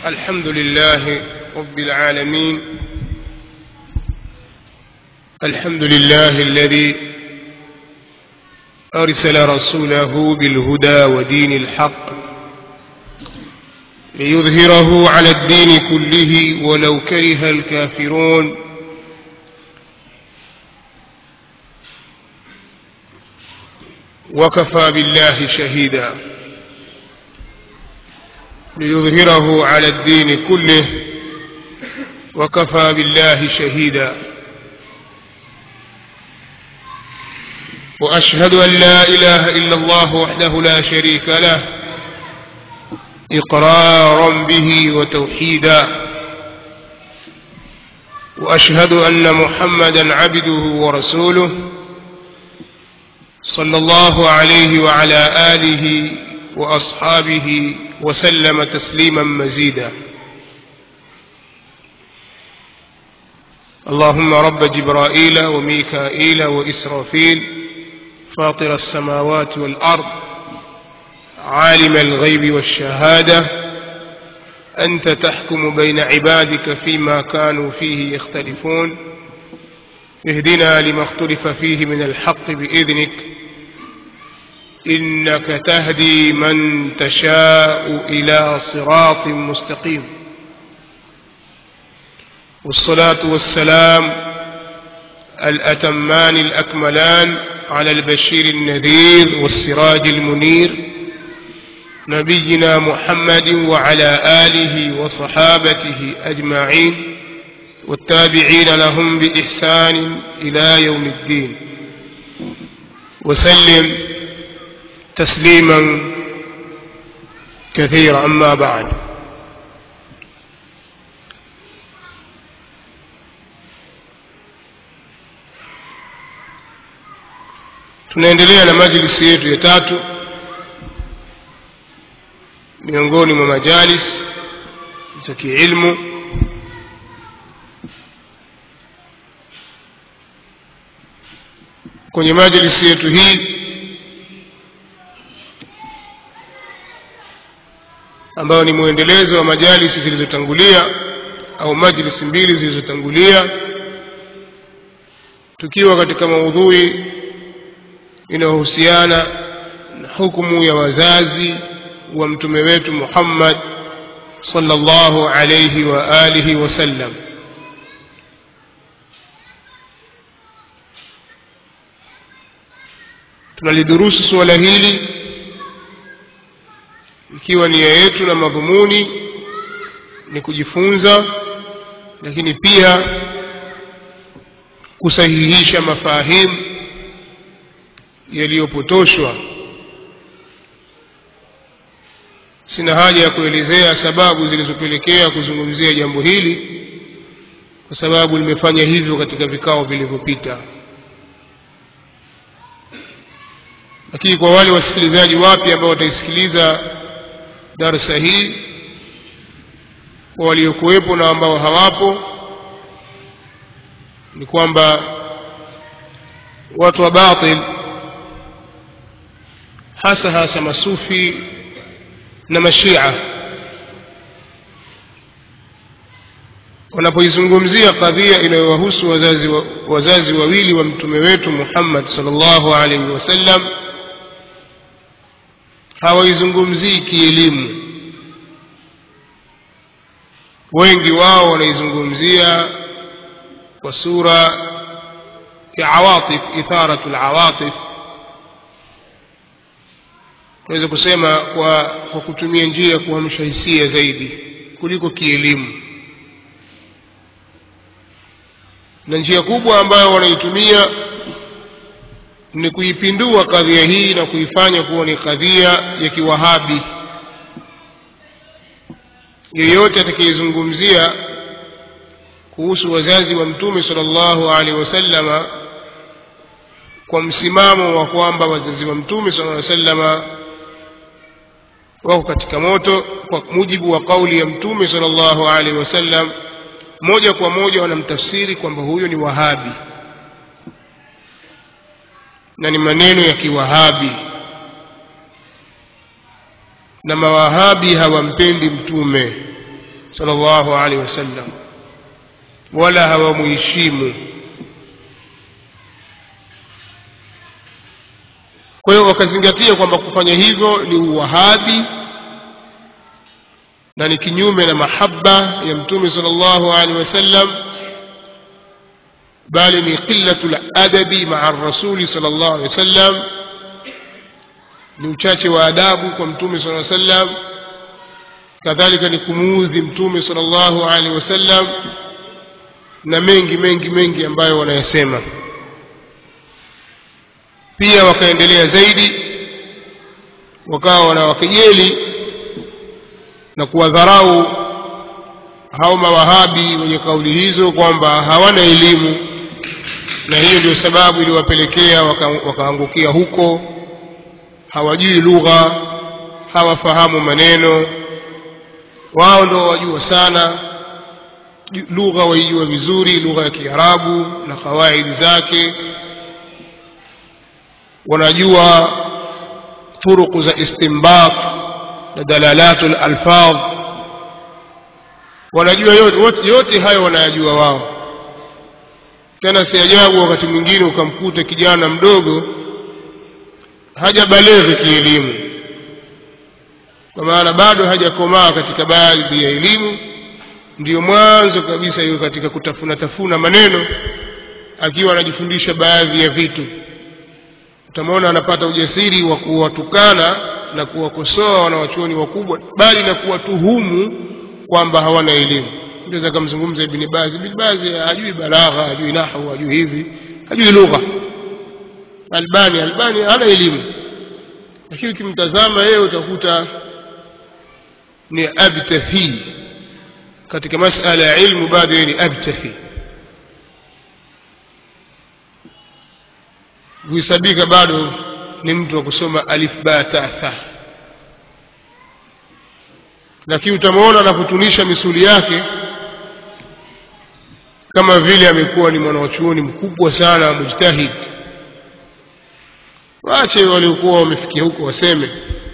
الحمد لله رب العالمين الحمد لله الذي أرسل رسوله بالهدى ودين الحق ليظهره على الدين كله ولو كره الكافرون وكفى بالله شهيدا ليظهره على الدين كله وكفى بالله شهيدا واشهد ان لا اله الا الله وحده لا شريك له اقرارا به وتوحيدا واشهد ان محمدا عبده ورسوله صلى الله عليه وعلى اله واصحابه وسلم تسليما مزيدا اللهم رب جبرائيل وميكائيل واسرافيل فاطر السماوات والارض عالم الغيب والشهاده انت تحكم بين عبادك فيما كانوا فيه يختلفون اهدنا لما اختلف فيه من الحق باذنك انك تهدي من تشاء الى صراط مستقيم والصلاه والسلام الاتمان الاكملان على البشير النذير والسراج المنير نبينا محمد وعلى اله وصحابته اجمعين والتابعين لهم باحسان الى يوم الدين وسلم تسليما كثيرا اما بعد tunaendelea na majlisi yetu ya tatu miongoni mwa majalis za kiilmu kwenye majlisi yetu hii ambayo ni mwendelezo wa majalisi zilizotangulia au majlisi mbili zilizotangulia tukiwa katika maudhui inayohusiana na hukumu ya wazazi wa mtume wetu Muhammad sallallahu alayhi wa alihi wasallam tunalidurusu suala hili ikiwa nia yetu na madhumuni ni kujifunza lakini pia kusahihisha mafahimu yaliyopotoshwa sina haja ya kuelezea sababu zilizopelekea kuzungumzia jambo hili kwa sababu nimefanya hivyo katika vikao vilivyopita lakini kwa wale wasikilizaji wapya ambao wataisikiliza darsa hii kwa waliokuwepo na ambao hawapo ni kwamba watu wa batil hasa hasa masufi na mashia wanapoizungumzia kadhia inayowahusu wazazi, wa, wazazi wawili wa mtume wetu Muhammad sallallahu alaihi wasallam hawaizungumzii kielimu wengi wao wanaizungumzia kwa sura ya awatif itharatu alawatif naweza kusema kwa, kwa kutumia njia ya kuamsha hisia zaidi kuliko kielimu na njia kubwa ambayo wanaitumia ni kuipindua kadhia hii na kuifanya kuwa ni kadhia ya kiwahabi yeyote atakayezungumzia kuhusu wazazi wa mtume sallallahu alaihi wasallama kwa msimamo wa kwamba wazazi wa mtume sallallahu alaihi wasallama wako katika moto kwa mujibu wa kauli ya mtume sallallahu alaihi wasallam moja kwa moja wanamtafsiri kwamba huyo ni wahabi na ni maneno ya kiwahabi na mawahabi hawampendi mtume sallallahu alaihi wasallam wala hawamuheshimu kwa hiyo wakazingatia kwamba kufanya hivyo ni uwahabi na ni kinyume na mahaba ya mtume sallallahu alaihi wasallam bali ni qillatul adabi maa rasuli sallallahu alaihi wasallam ni uchache wa adabu kwa mtume sallallahu alaihi wasallam kadhalika ni kumuudhi mtume sallallahu alaihi wasallam na mengi mengi mengi ambayo wanayasema pia wakaendelea zaidi wakawa wanawakejeli na kuwadharau hao mawahabi wenye kauli hizo kwamba hawana elimu na hiyo ndio sababu iliwapelekea wakaangukia waka huko hawajui lugha hawafahamu maneno wao ndio wajua sana lugha waijua vizuri lugha ya kiarabu na kawaidi zake wanajua turuku za istinbat na dalalatu lalfadh wanajua yote, yote hayo wanayajua wao tena si ajabu wakati mwingine ukamkuta kijana mdogo hajabaleghe kielimu kwa maana bado hajakomaa katika baadhi ya elimu ndiyo mwanzo kabisa hiyo katika kutafuna tafuna maneno akiwa anajifundisha baadhi ya vitu utamwona anapata ujasiri wa kuwatukana na kuwakosoa wanawachuoni wakubwa bali na kuwatuhumu kwamba hawana elimu naweza akamzungumza ibni bazi ibni bazi hajui balagha hajui nahwu hajui hivi hajui lugha albani albani hana elimu lakini ukimtazama yeye utakuta ni abtahi katika masala ya ilmu bado yeye ni abtahi huhesabika bado ni mtu wa kusoma alif ba ta tha lakini utamwona anapotunisha misuli yake kama vile amekuwa ni mwanawachuoni mkubwa sana mujtahid waache waliokuwa wamefikia huko waseme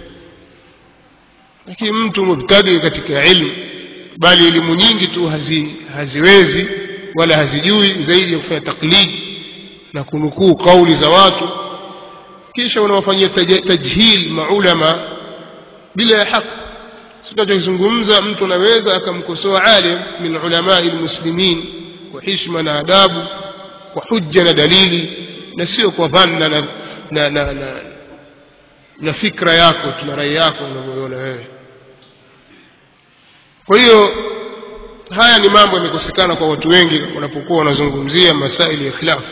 lakini mtu mubtadi katika ilmu bali elimu nyingi tu hazi, haziwezi wala hazijui zaidi ya kufanya taklidi na kunukuu kauli za watu kisha unawafanyia tajhil maulama bila ya haki tunachozungumza mtu anaweza akamkosoa alim min ulamai lmuslimin kwa hishma na adabu kwa hujja na dalili na sio kwa dhanna na, na, na, na, na fikra yako tuna rai yako unavyoona wewe kwa hiyo haya ni mambo yamekosekana kwa watu wengi wanapokuwa wanazungumzia masaili ya khilafu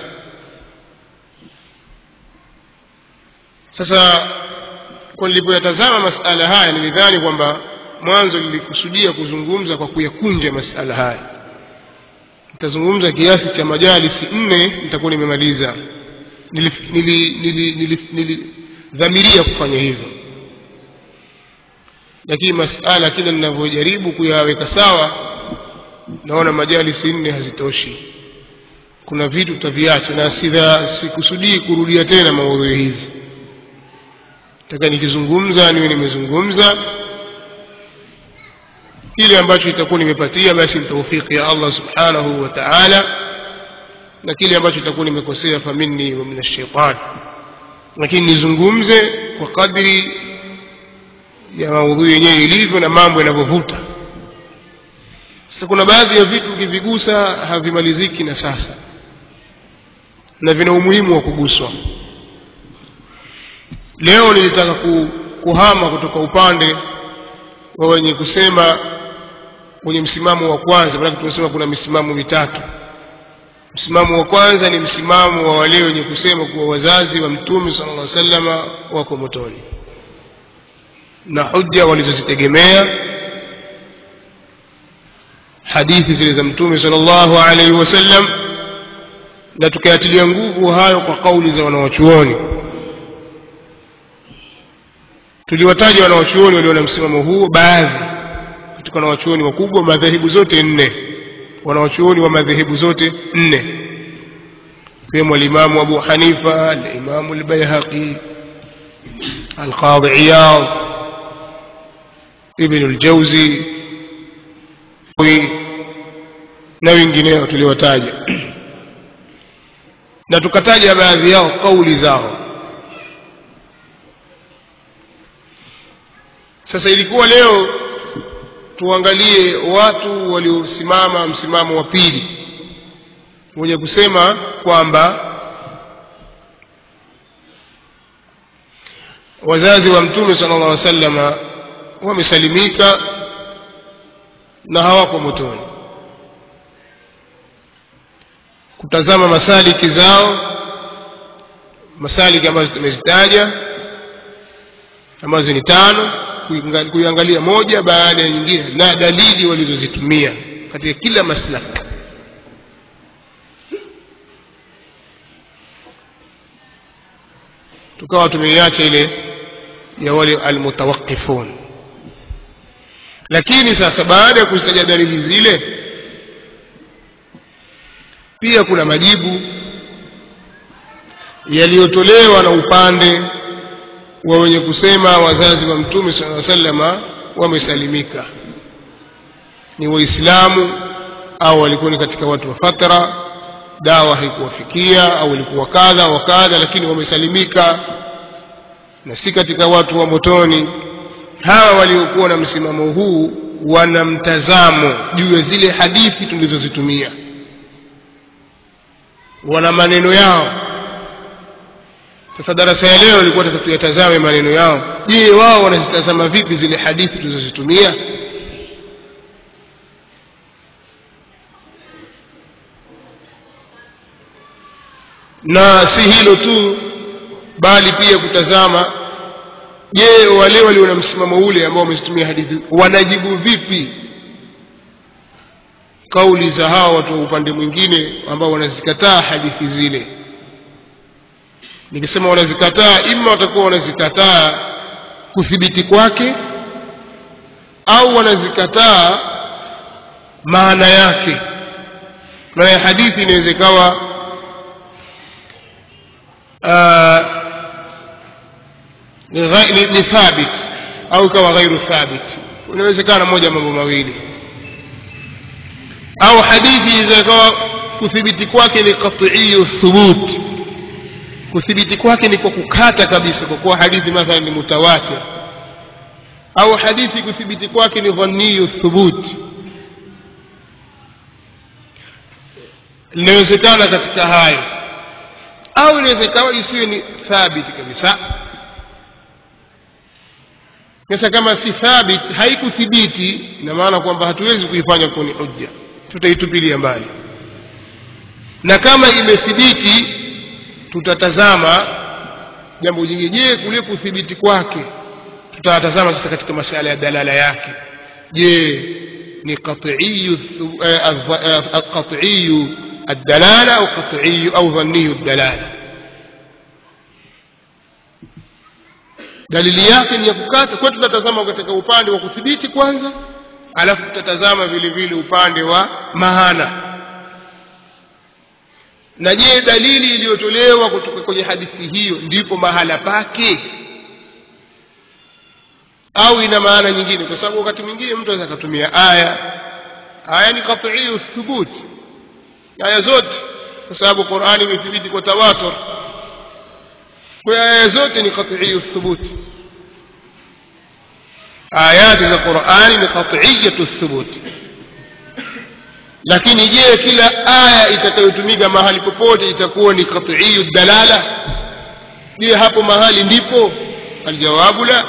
sasa kwa nilipoyatazama masala haya nilidhani kwamba mwanzo nilikusudia kuzungumza kwa kuyakunja masala haya nitazungumza kiasi cha majalisi nne nitakuwa nimemaliza nilidhamiria kufanya hivyo lakini masala kila ninavyojaribu kuyaweka sawa naona majalisi nne hazitoshi kuna vitu tutaviacha na sidha sikusudii kurudia tena maudhui hizi taka nikizungumza niwe nimezungumza kile ambacho itakuwa nimepatia basi ni taufiki ya Allah subhanahu wa ta'ala na kile ambacho itakuwa nimekosea faminni wa min ash-shaytan lakini nizungumze kwa kadri ya maudhui yenyewe ilivyo na mambo yanavyovuta sasa kuna baadhi ya vitu ukivigusa havimaliziki na sasa na vina umuhimu wa kuguswa leo nilitaka kuhama kutoka upande wa wenye kusema kwenye msimamo wa kwanza maanake tumesema kuna misimamo mitatu msimamo wa kwanza ni msimamo wa wale wenye kusema kuwa wazazi wa mtume sala llah salama wako motoni na hujja walizozitegemea hadithi zile za mtume sala llahu alaihi wasallam na tukayatilia nguvu hayo kwa kauli za wanawachuoni tuliwataja wanawachuoni walio na msimamo huo baadhi katika wanawachuoni wakubwa madhehebu zote nne wanawachuoni wa madhehebu zote nne ikiwemo alimamu abu hanifa alimamu albayhaqi alqadhi iyad ibnu ljauzi na wengineo tuliwataja na tukataja baadhi yao kauli zao sasa ilikuwa leo tuangalie watu waliosimama msimamo wa pili wenye kusema kwamba wazazi wa mtume sala llah salama wamesalimika na hawako motoni kutazama masaliki zao masaliki ambazo tumezitaja ambazo ni tano kuiangalia moja baada ya nyingine na dalili walizozitumia katika kila maslaki tukawa tumeiacha ile ya wale almutawaqifun lakini sasa baada ya kuzitaja dalili zile pia kuna majibu yaliyotolewa na upande wa wenye kusema wazazi wa mtume saa salama wamesalimika ni waislamu au walikuwa ni katika watu wa fatra dawa haikuwafikia au walikuwa kadha wa kadha lakini wamesalimika na si katika watu wa motoni hawa waliokuwa na msimamo huu wana mtazamo juu ya zile hadithi tulizozitumia wana maneno yao sasa darasa ya leo ilikuwa taka tuyatazame maneno yao je wao wanazitazama vipi zile hadithi tulizozitumia na si hilo tu bali pia kutazama je wale walio na msimamo ule ambao wamezitumia hadithi wanajibu vipi kauli za hawa watu wa upande mwingine ambao wanazikataa hadithi zile nikisema wanazikataa ima watakuwa wanazikataa kuthibiti kwake au wanazikataa maana yake maana ya hadithi inaweza ikawa ni thabit au ikawa ghairu thabit inawezekana moja mambo mawili au hadithi ikawa kuthibiti kwake ni qatiiyu thubut kuthibiti kwake ni kwa kukata kabisa kwa kuwa hadithi mathalan ni mutawatir au hadithi kuthibiti kwake ni dhaniyu thubut linawezekana katika hayo au inawezekana isiwe ni thabiti kabisa sasa kama si thabit haikuthibiti ina maana kwamba hatuwezi kuifanya kuwa ni hujja tutaitupilia mbali na kama imethibiti tutatazama jambo jingine je kule kuthibiti kwake tutatazama sasa katika masala ya dalala yake je ni qatiyu qatiyu الدلالة أو قطعي أو ظني الدلالة dalili yake ni ya kukata kwa tutatazama katika upande wa kuthibiti kwanza alafu tutatazama vile vile upande wa mahana na je dalili iliyotolewa kutoka kwenye hadithi hiyo ndipo mahala pake au ina maana nyingine kwa sababu wakati mwingine mtu anaweza akatumia aya aya ni qatiyu thubuti aya zote kwa sababu qurani imethibiti kwa tawatur kwa aya zote ni qatiyu thubuti ayati za qurani ni qatiyatu thubuti lakini je kila aya itakayotumika mahali popote itakuwa ni qatiyu dalala je hapo mahali ndipo aljawabu la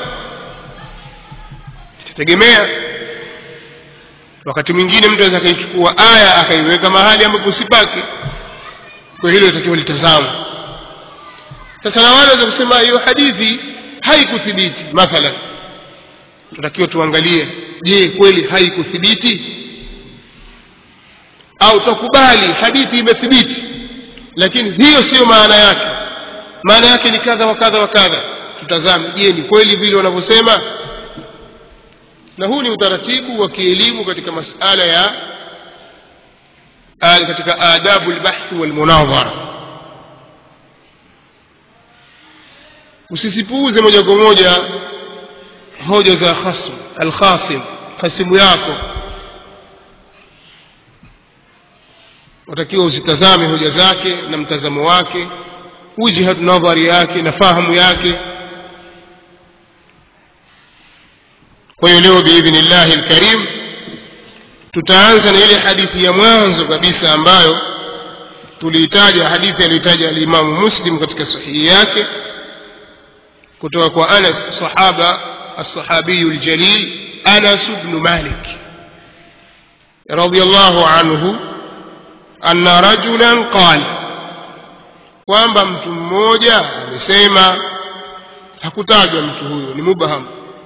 itategemea wakati mwingine mtu anaweza akaichukua aya akaiweka mahali ambapo sipake kwa hilo itakiwa litazama sasa na wale waweza kusema hiyo hadithi haikuthibiti mathalan tunatakiwa tuangalie je kweli haikuthibiti au tukubali hadithi imethibiti lakini hiyo siyo maana yake maana yake ni kadha wa kadha wa kadha tutazame je ni kweli vile wanavyosema na huu ni utaratibu wa kielimu katika masala ya katika adabu lbahthi walmunadhara usisipuuze moja kwa moja hoja za khasm alkhasim khasimu yako watakiwa uzitazame hoja zake na mtazamo wake wijhat nadhari yake na fahamu yake kwa hiyo leo biidhnillahi lkarim tutaanza na ile hadithi ya mwanzo kabisa ambayo tuliitaja hadithi aliyoitaja alimamu muslim katika sahihi yake kutoka kwa anas sahaba alsahabiyu ljalil anas bnu malik radiallahu anhu anna rajulan qala kwamba mtu mmoja amesema hakutajwa mtu huyo ni mubham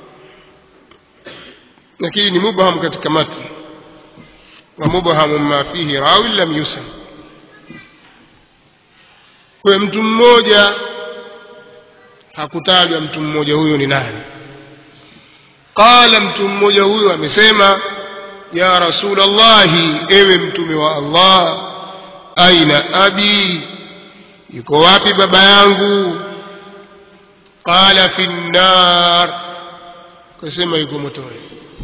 lakini ni mubham katika matni wa mubhamu ma fihi rawi lam yusam kwa mtu mmoja hakutajwa mtu mmoja huyo ni nani qala mtu mmoja huyo amesema ya rasul llahi ewe mtume wa allah aina abi yuko wapi baba yangu qala fi nnar kasema yuko motoni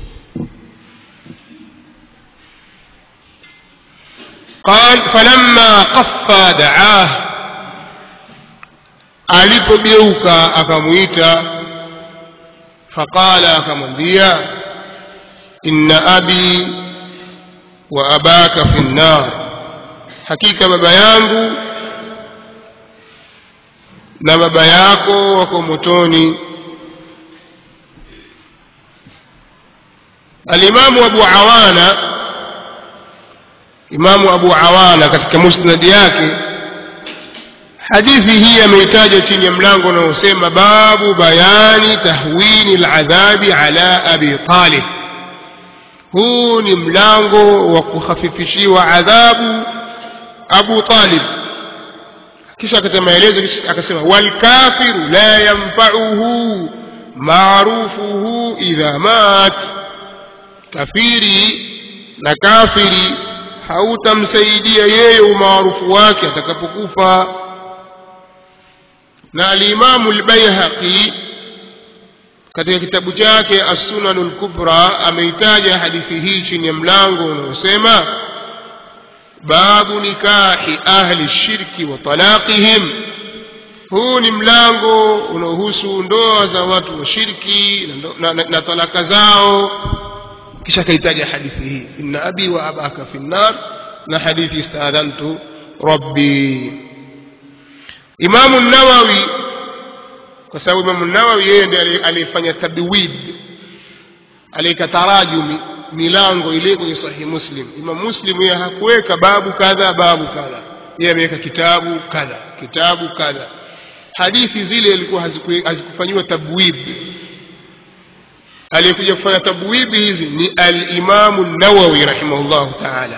قال فلما قفى دعاه alipogeuka akamwita faqala akamwambia inna abi wa abaka fi nnar hakika baba yangu na baba yako wako motoni alimamu abu awana imamu abu awana katika musnadi yake hadithi hii ameitaja chini ya mlango unaosema babu bayani tahwini ladhabi ala abi talib huu ni mlango wa kukhafifishiwa adhabu abu talib kisha akata maelezo akasema walkafiru la yanfauhu maarufuhu idha mat kafiri na kafiri hautamsaidia yeye umaarufu wake atakapokufa na alimamu lbaihaqi katika kitabu chake assunanu lkubra ameitaja hadithi hii chini ya mlango unaosema babu nikahi ahli shirki wa talaqihim huu ni mlango unaohusu ndoa za watu wa shirki na, na, na talaka zao kisha akaitaja hadithi hii inna abi wa abaka fi nnar na hadithi istadhantu rabbi imamu nawawi kwa sababu imamu nawawi yeye ndiye aliyefanya tabwid aliyeka tarajumi milango ile kwenye sahihi muslim imam muslim yeye hakuweka babu kadha babu kadha yeye ameweka kitabu kadha kitabu kadha hadithi zile ilikuwa hazikufanyiwa tabwib aliyekuja kufanya tabwibi hizi ni alimamu nawawi rahimahullahu taala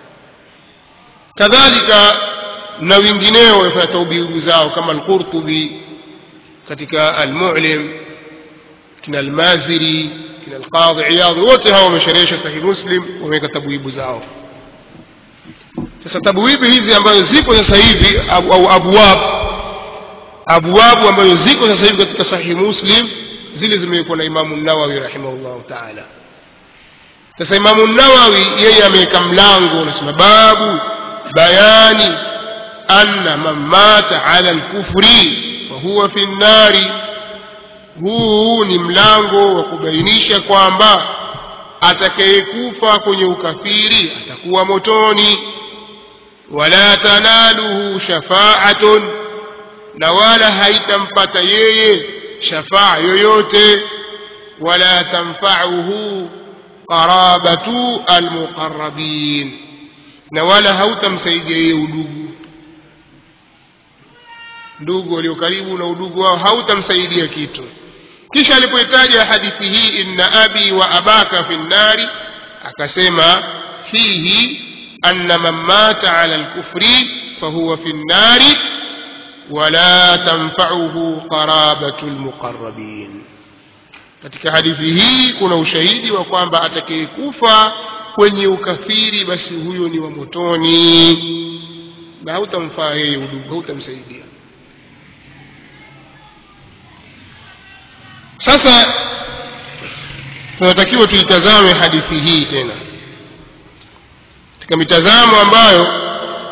kadhalika na wengineo wamefanya taubibu zao kama alqurtubi katika almulim kina almaziri kina alqadhi iyadhi wote hawa wamesherehesha sahihi muslim wameweka tabwibu zao sasa tabwibi hizi ambazo zipo sasa hivi au abwab abwabu ambazo ziko sasa hivi katika sahihi muslim zile zimewekwa na imamu nawawi rahimahullahu taala sasa imamu nawawi yeye ameweka mlango unasema babu bayani anna man mata ala lkufri fahuwa fi nnari huu ni mlango wa kubainisha kwamba atakayekufa kwenye ukafiri atakuwa motoni wala tanaluhu shafaatun na wala haitampata yeye shafaa yoyote wala tanfauhu qarabatu almuqarabin na wala hautamsaidia yeye udugu ndugu walio karibu na udugu wao hautamsaidia kitu kisha alipoitaja hadithi hii inna abi wa abaka fi nnari akasema fihi anna man mata ala lkufri fahuwa fi nnari wala tanfauhu qarabatu lmuqarabin katika hadithi hii kuna ushahidi wa kwamba atakayekufa kwenye ukafiri basi huyo ni wa motoni na hautamfaa yeye udugu hautamsaidia sasa tunatakiwa tuitazame hadithi hii tena katika mitazamo ambayo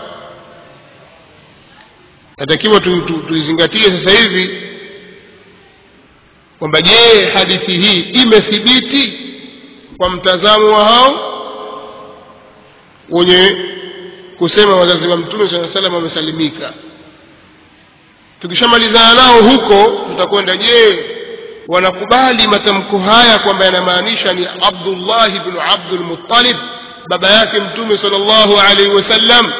natakiwa tuizingatie tu, tu sasa hivi kwamba je hadithi hii imethibiti kwa mtazamo wa hao wenye kusema wazazi wa mtume saa salam wamesalimika tukishamalizana nao huko tutakwenda je wanakubali matamko haya kwamba yanamaanisha ni abdullahi bnu abdulmuttalib baba yake mtume sal llahu alaihi wasallam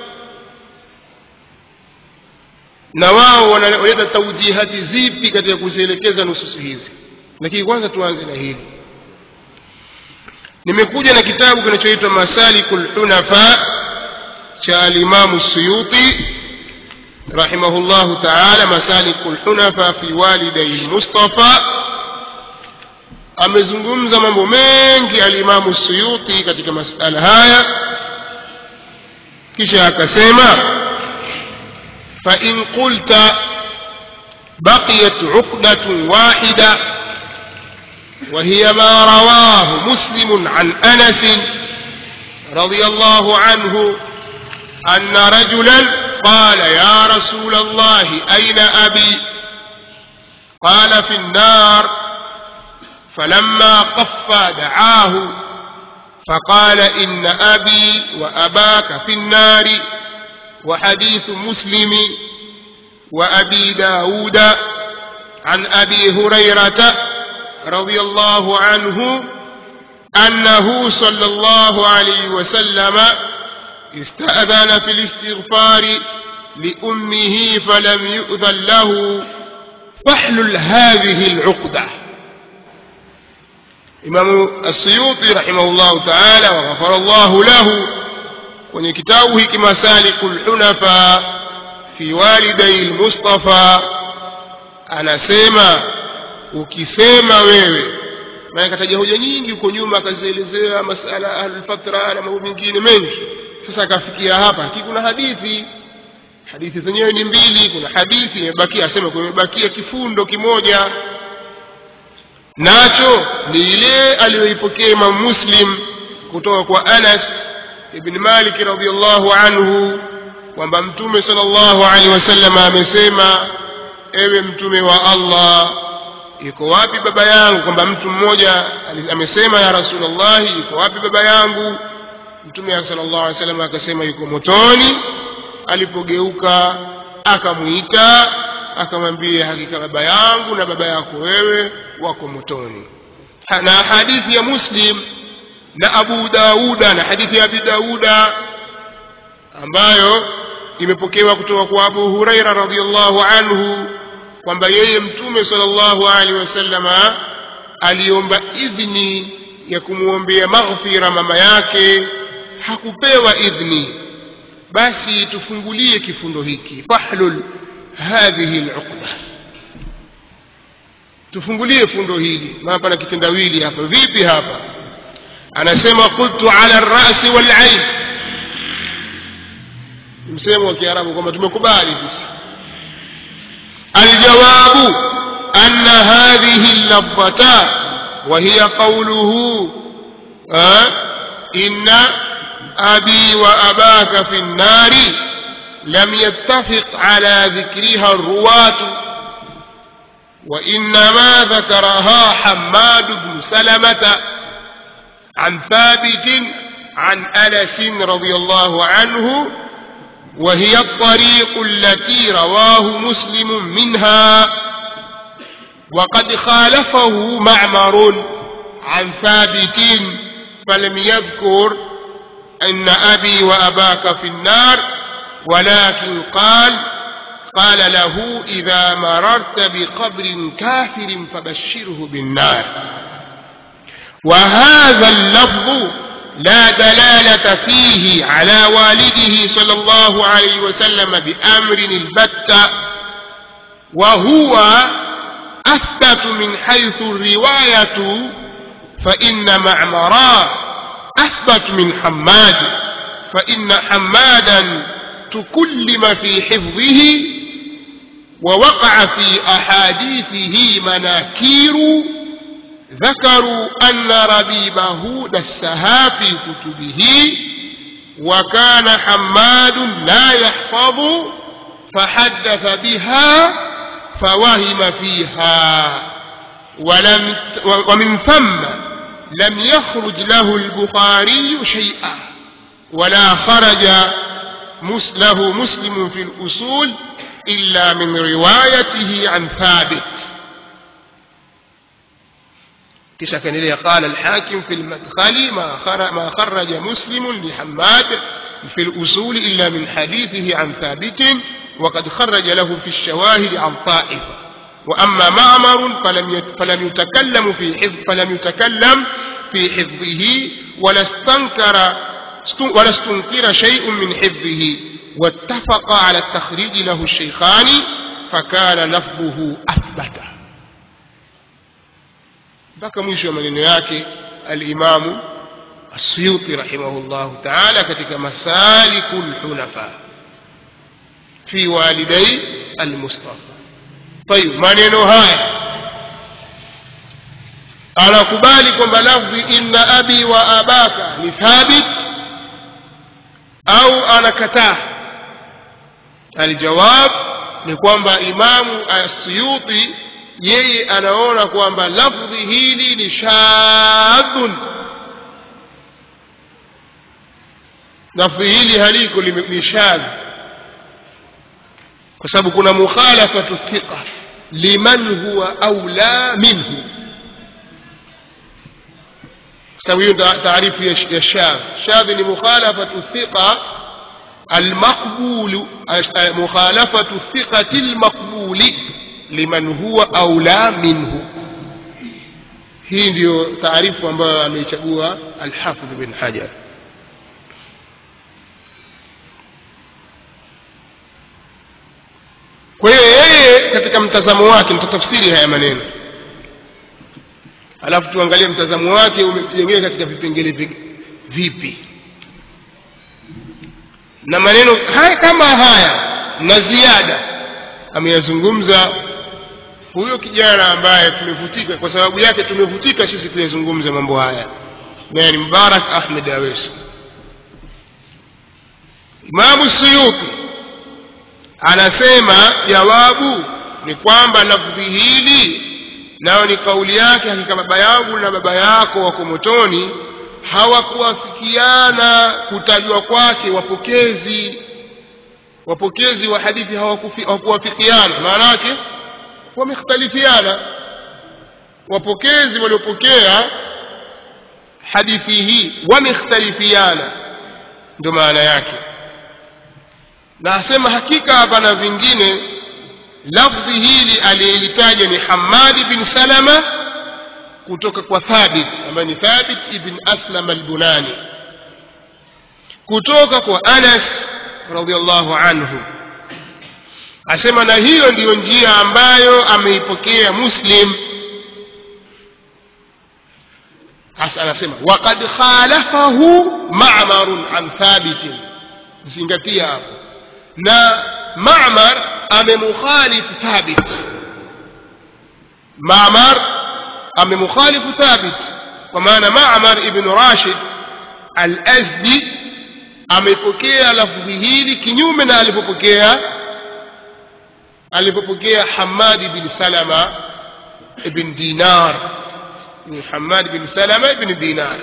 na wao wanaleta taujihati zipi katika kuzielekeza nususi hizi lakini kwanza tuanze na hili nimekuja na kitabu kinachoitwa masaliku lhunafa cha alimamu suyuti رحمه الله تعالى مسالك الحنفاء في والدي المصطفى amezungumza mambo mengi alimamu suyuti katika masala haya kisha akasema fain qulta baqiyat uqdatun wahida وهي ما رواه مسلم عن انس رضي الله عنه ان رجلا قال يا رسول الله أين أبي قال في النار فلما قف دعاه فقال إن أبي وأباك في النار وحديث مسلم وأبي داود عن أبي هريرة رضي الله عنه أنه صلى الله عليه وسلم استأذن في الاستغفار لأمه فلم يؤذن له فاحلل هذه العقدة إمام السيوطي رحمه الله تعالى وغفر الله له kwenye kitabu hiki masaliku lhunafa fi walidai lmustafa anasema ukisema wewe maana kataja hoja nyingi huko nyuma akazielezea masala ahlulfatra na mambo mengine mengi sasa akafikia hapa lakini kuna hadithi hadithi zenyewe ni mbili kuna hadithi imebakia asema kumebakia kifundo kimoja nacho ni ile aliyoipokea imam muslim kutoka kwa anas ibn malik radiallahu anhu kwamba mtume sal llahu alehi wasallam amesema ewe mtume wa allah iko wapi baba yangu kwamba mtu mmoja amesema ya rasulllahi iko wapi baba yangu mtume sala llahu alih wasallam akasema yuko motoni alipogeuka akamwita akamwambia hakika baba yangu na baba yako wewe wako motoni na hadithi ya muslim na abu dauda na hadithi ya abi dauda ambayo imepokewa kutoka kwa abu huraira radiallahu anhu kwamba yeye mtume sala llahu alehi wasallama aliomba idhni ya kumwombea maghfira mama yake hakupewa idhni basi tufungulie kifundo hiki fahlul hadhihi luqda tufungulie fundo hili maana pana kitendawili hapa vipi hapa anasema qultu ala rasi walain msemo wa kiarabu kwamba tumekubali sisi aljawabu ana hadhihi llafdhatan وهي قوله أه إن أبي وأباك في النار لم يتفق على ذكرها الرواة وإنما ذكرها حماد بن سلمة عن ثابت عن أنس رضي الله عنه وهي الطريق التي رواه مسلم منها وقد خالفه معمر عن ثابت فلم يذكر أن أبي وأباك في النار ولكن قال قال له إذا مررت بقبر كافر فبشره بالنار وهذا اللفظ لا دلالة فيه على والده صلى الله عليه وسلم بأمر البتة وهو أثبت من حيث الرواية فإن معمرا أثبت من حماد فإن حمادا تكلم في حفظه ووقع في أحاديثه مناكير ذكروا أن ربيبه دسها في كتبه وكان حماد لا يحفظ فحدث بها فوهم فيها ولم ومن ثم لم يخرج له البخاري شيئا ولا خرج له مسلم في الأصول إلا من روايته عن ثابت kisha akaendelea qala alhakim fi lmadkhali ma kharaja muslimun lihamad في الأصول إلا من حديثه عن ثابت وقد خرج له في الشواهد عن طائفة وأما معمر فلم فلم يتكلم في حفظ فلم يتكلم في حفظه ولا استنكر ولا استنكر شيء من حفظه واتفق على التخريج له الشيخان فكان لفظه أثبت mpaka mwisho wa maneno yake alimamu السيوطي رحمه الله تعالى كتك مسالك الحنفاء في والدي المصطفى طيب maneno haya anakubali kwamba lafdhi inna abi wa abaka ni thabit au anakataa aljawab ni kwamba imamu asuyuti yeye anaona kwamba lafdhi hili ni shadhun lafdhi hili haliko ni shadh kwa sababu kuna mukhalafatu thiqa liman huwa aula minhu sababu hiyo taarifu ya shadh shadh ni mukhalafatu thiqa المقبول مخالفة الثقة المقبول لمن هو أولى منه hii ndiyo taarifu ambayo ameichagua alhafidh bin hajar kwa hiyo yeye katika mtazamo wake nitatafsiri haya maneno alafu tuangalie mtazamo wake umejengeka katika vipengele vipi na maneno haya kama haya na ziada ameyazungumza huyo kijana ambaye tumevutika kwa sababu yake tumevutika sisi kuyazungumza mambo haya naye ni mubarak ahmed awesi imamu suyuti anasema jawabu ni kwamba lafdhi hili nayo ni kauli yake hakika baba yangu na baba yako wako motoni hawakuwafikiana kutajwa kwake wapokezi wapokezi wa hadithi hawakuwafikiana maana yake wamekhtalifiana wapokezi waliopokea hadithi hii wamekhtalifiana ndio maana yake na asema hakika hapana vingine lafdhi hili aliyelitaja ni hamadi bin salama kutoka kwa thabit ambaye ni thabit ibn aslam albunani kutoka kwa anas radiallahu anhu asema na hiyo ndiyo njia ambayo ameipokea muslim hasa anasema waqad khalafahu ma'marun an thabitin zingatia hapo na ma'mar amemukhalifu thabit ma'mar amemukhalifu thabit kwa maana ma'mar ibn rashid al-azdi amepokea lafdhi hili kinyume na alipopokea alipopokea Hamad bin Salama ibn Dinar ni Hamad bin Salama ibn Dinar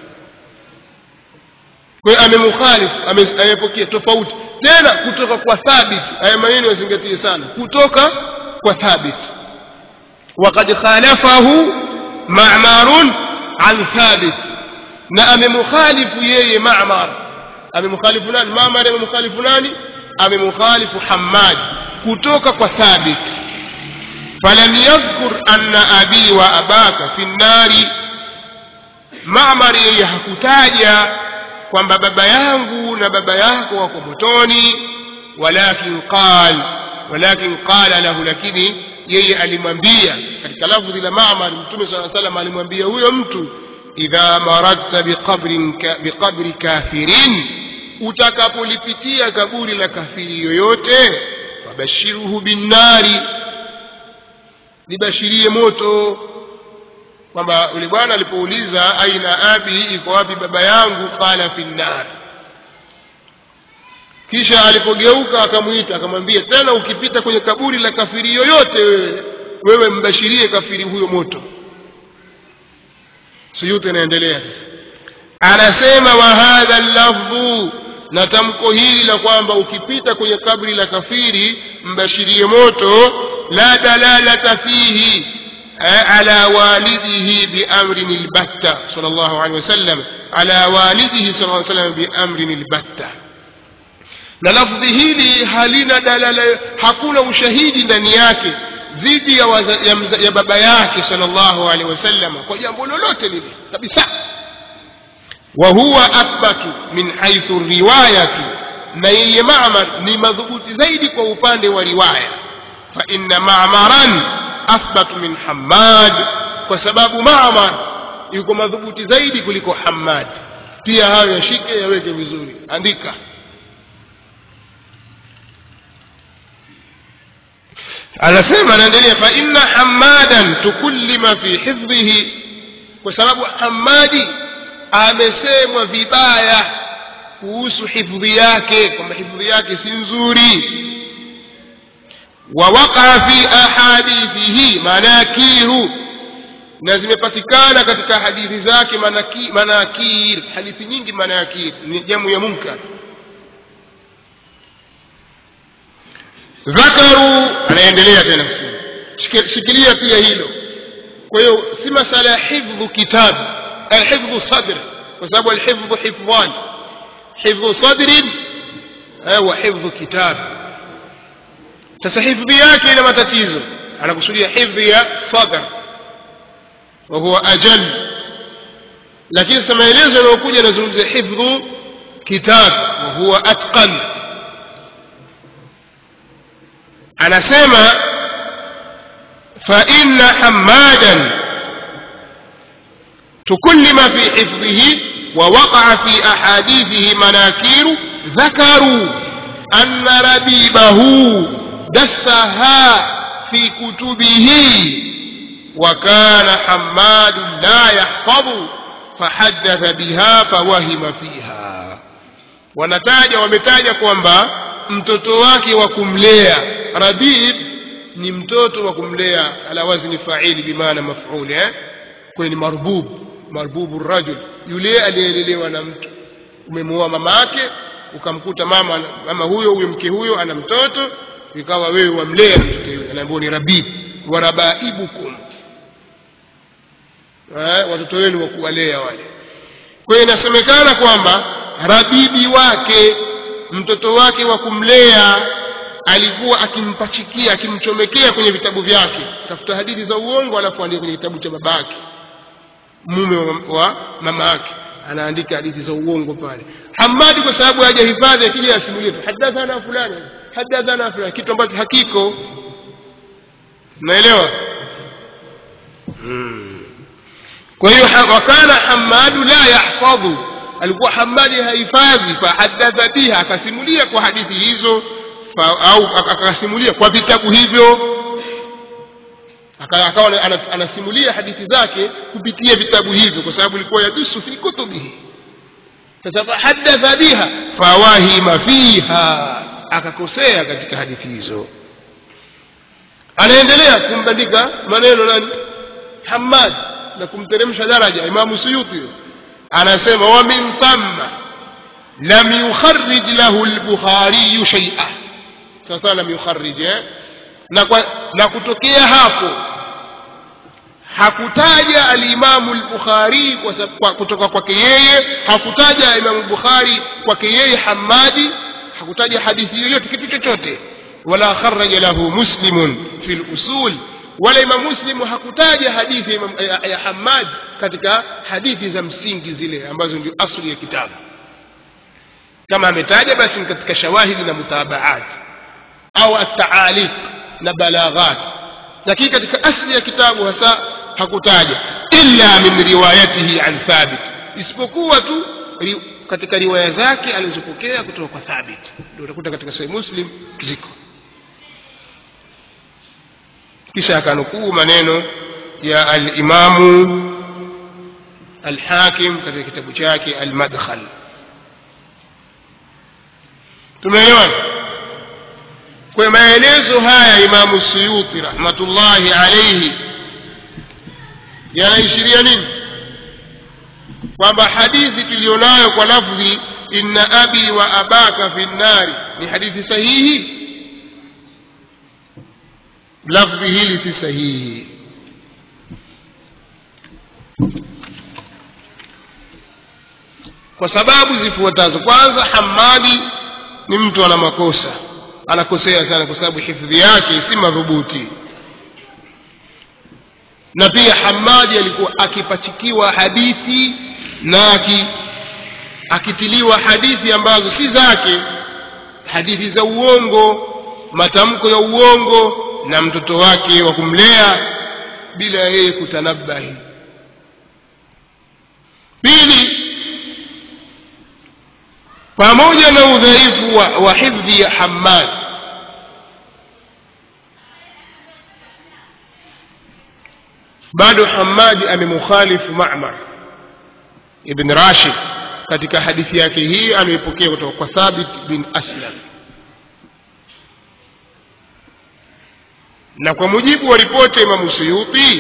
kwa hiyo amemukhalif amepokea tofauti tena kutoka kwa thabit haya maneno yazingatie sana kutoka kwa thabit وقد خالفه معمر عن ثابت na amemukhalifu yeye Ma'mar amemukhalifu nani Ma'mar amemukhalifu nani amemukhalifu Hammad kutoka kwa Thabit falam yadhkur anna abi wa abaka fi nnari Ma'mar yeye hakutaja kwamba baba yangu na baba yako wako motoni walakin qal walakin qala lahu lakini yeye alimwambia katika lafdhi la Ma'mar Mtume صلى الله عليه وسلم alimwambia huyo mtu idha maradta biqabrin biqabri kafirin utakapolipitia kaburi la kafiri yoyote wabashiruhu binnari libashirie moto kwamba yule bwana alipouliza aina abi iko wapi baba yangu qala fi nnar kisha alipogeuka akamwita akamwambia tena ukipita kwenye kaburi la kafiri yoyote wewe wewe mbashirie kafiri huyo moto suyuti anaendelea sasa anasema wa hadha lafdhu na tamko hili la kwamba ukipita kwenye kabri la kafiri mbashirie moto la dalalata fihi ala walidihi biamrin lbatta sal llahu alehi wasallam ala walidihi sal lla sallam biamrin lbatta na lafdhi hili halina dalala hakuna ushahidi ndani yake dhidi ya, waza, ya, mza, ya baba yake sallallahu alaihi wasallam kwa jambo lolote lile kabisa wa huwa athbatu min haithu riwayati na yeye mamar ni madhubuti zaidi kwa upande wa riwaya fa inna mamaran athbatu min hammad kwa sababu mamar yuko madhubuti zaidi kuliko hammad pia hayo yashike yaweke vizuri andika anasema anaendelea fa inna hamadan tukullima fi hifdhihi kwa sababu hamadi amesemwa vibaya kuhusu hifdhi yake kwamba hifdhi yake si nzuri wa waqa fi ahadithihi manakiru na zimepatikana katika hadithi zake manaki, manakir hadithi nyingi manakir ni jamu ya munkar dhakaru anaendelea tena kusema shikilia pia hilo kwa hiyo si masala ya hifdhu kitabu alhifdhu sadr kwa sababu alhifdhu hifdhan hifdhu sadrin wa hifdhu kitab sasa hifdhi yake ina matatizo anakusudia hifdhi ya sadr wa huwa ajal lakini sasa maelezo yanayokuja yanazungumzia hifdhu kitab wa huwa atqan anasema fa inna hamadan تكلم في حفظه ووقع في أحاديثه مناكير ذكروا أن ربيبه دسها في كتبه وكان حماد لا يحفظ فحدث بها فوهم فيها wanataja wametaja kwamba mtoto wake wa kumlea rabib ni mtoto wa kumlea ala wazni faili bimaana mafuli eh? kwenye ni marbub marbubu rajul yule aliyelelewa na mtu umemuoa mama yake ukamkuta mama mama huyo huyo mke huyo ana mtoto ikawa wewe wamlea mtoto yule anaambiwa ni rabib warabaibukum eh, watoto wenu wa kuwalea wale kwa hiyo inasemekana kwamba rabibi wake mtoto wake wa kumlea alikuwa akimpachikia akimchomekea kwenye vitabu vyake tafuta hadithi za uongo alafu andika kwenye kitabu cha babake mume wa, wa mama yake anaandika hadithi za uongo pale hamadi kwa sababu hajahifadhi akija asimulie tu hadathana fulani hadathana fulani kitu ambacho hakiko naelewa hmm. kwa hiyo wakana hamadu la yahfadhu alikuwa hamadi hahifadhi fahadatha biha akasimulia kwa hadithi hizo fa, au akasimulia kwa vitabu hivyo akawa anasimulia hadithi zake kupitia vitabu hivyo kwa sababu ilikuwa yadusu fi kutubihi sasa fahadatha biha fawahima fiha akakosea katika hadithi hizo anaendelea kumbandika maneno nani hamad na kumteremsha daraja imamu suyuti anasema wa min thamma lam yukharrij lahu lbukhariyu shaia sasa lam yukharrij eh? na, kwa, na kutokea hapo hakutaja alimamu lbukhari kwa, kwa, kutoka kwake yeye hakutaja imamu bukhari kwake yeye hamadi hakutaja hadithi yoyote kitu chochote wala kharaja lahu muslimun fi lusul wala imam muslimu hakutaja hadithi ya, ya, ya hamad katika hadithi za msingi zile ambazo ndio asli ya kitabu kama ametaja basi ni katika shawahidi na mutabaat au ataaliq na balaghat lakini katika asli ya kitabu hasa hakutaja illa min riwayatihi an thabit isipokuwa tu ri, katika riwaya zake alizopokea kutoka kwa thabit ndio utakuta katika sahih muslim ziko kisha akanukuu maneno ya alimamu alhakim katika kitabu chake almadkhal tumeelewana kwa maelezo haya imamu suyuti rahmatullahi alaihi yanaishiria nini kwamba hadithi tuliyonayo kwa lafdhi inna abi wa abaka fi nnari ni hadithi sahihi lafdhi hili si sahihi kwa sababu zifuatazo kwanza hamadi ni mtu ana makosa anakosea sana kwa sababu hifdhi yake si madhubuti na pia hamadi alikuwa akipachikiwa hadithi na aki, akitiliwa hadithi ambazo si zake hadithi za uongo matamko ya uongo na mtoto wake wa kumlea bila yeye kutanabahi pili pamoja na udhaifu wa, wa hifdhi ya hamad bado hamadi amemukhalifu mamar ibn rashid katika hadithi yake hii anayoipokea kutoka kwa thabit bin aslam na kwa mujibu wa ripoti ya imamu suyuti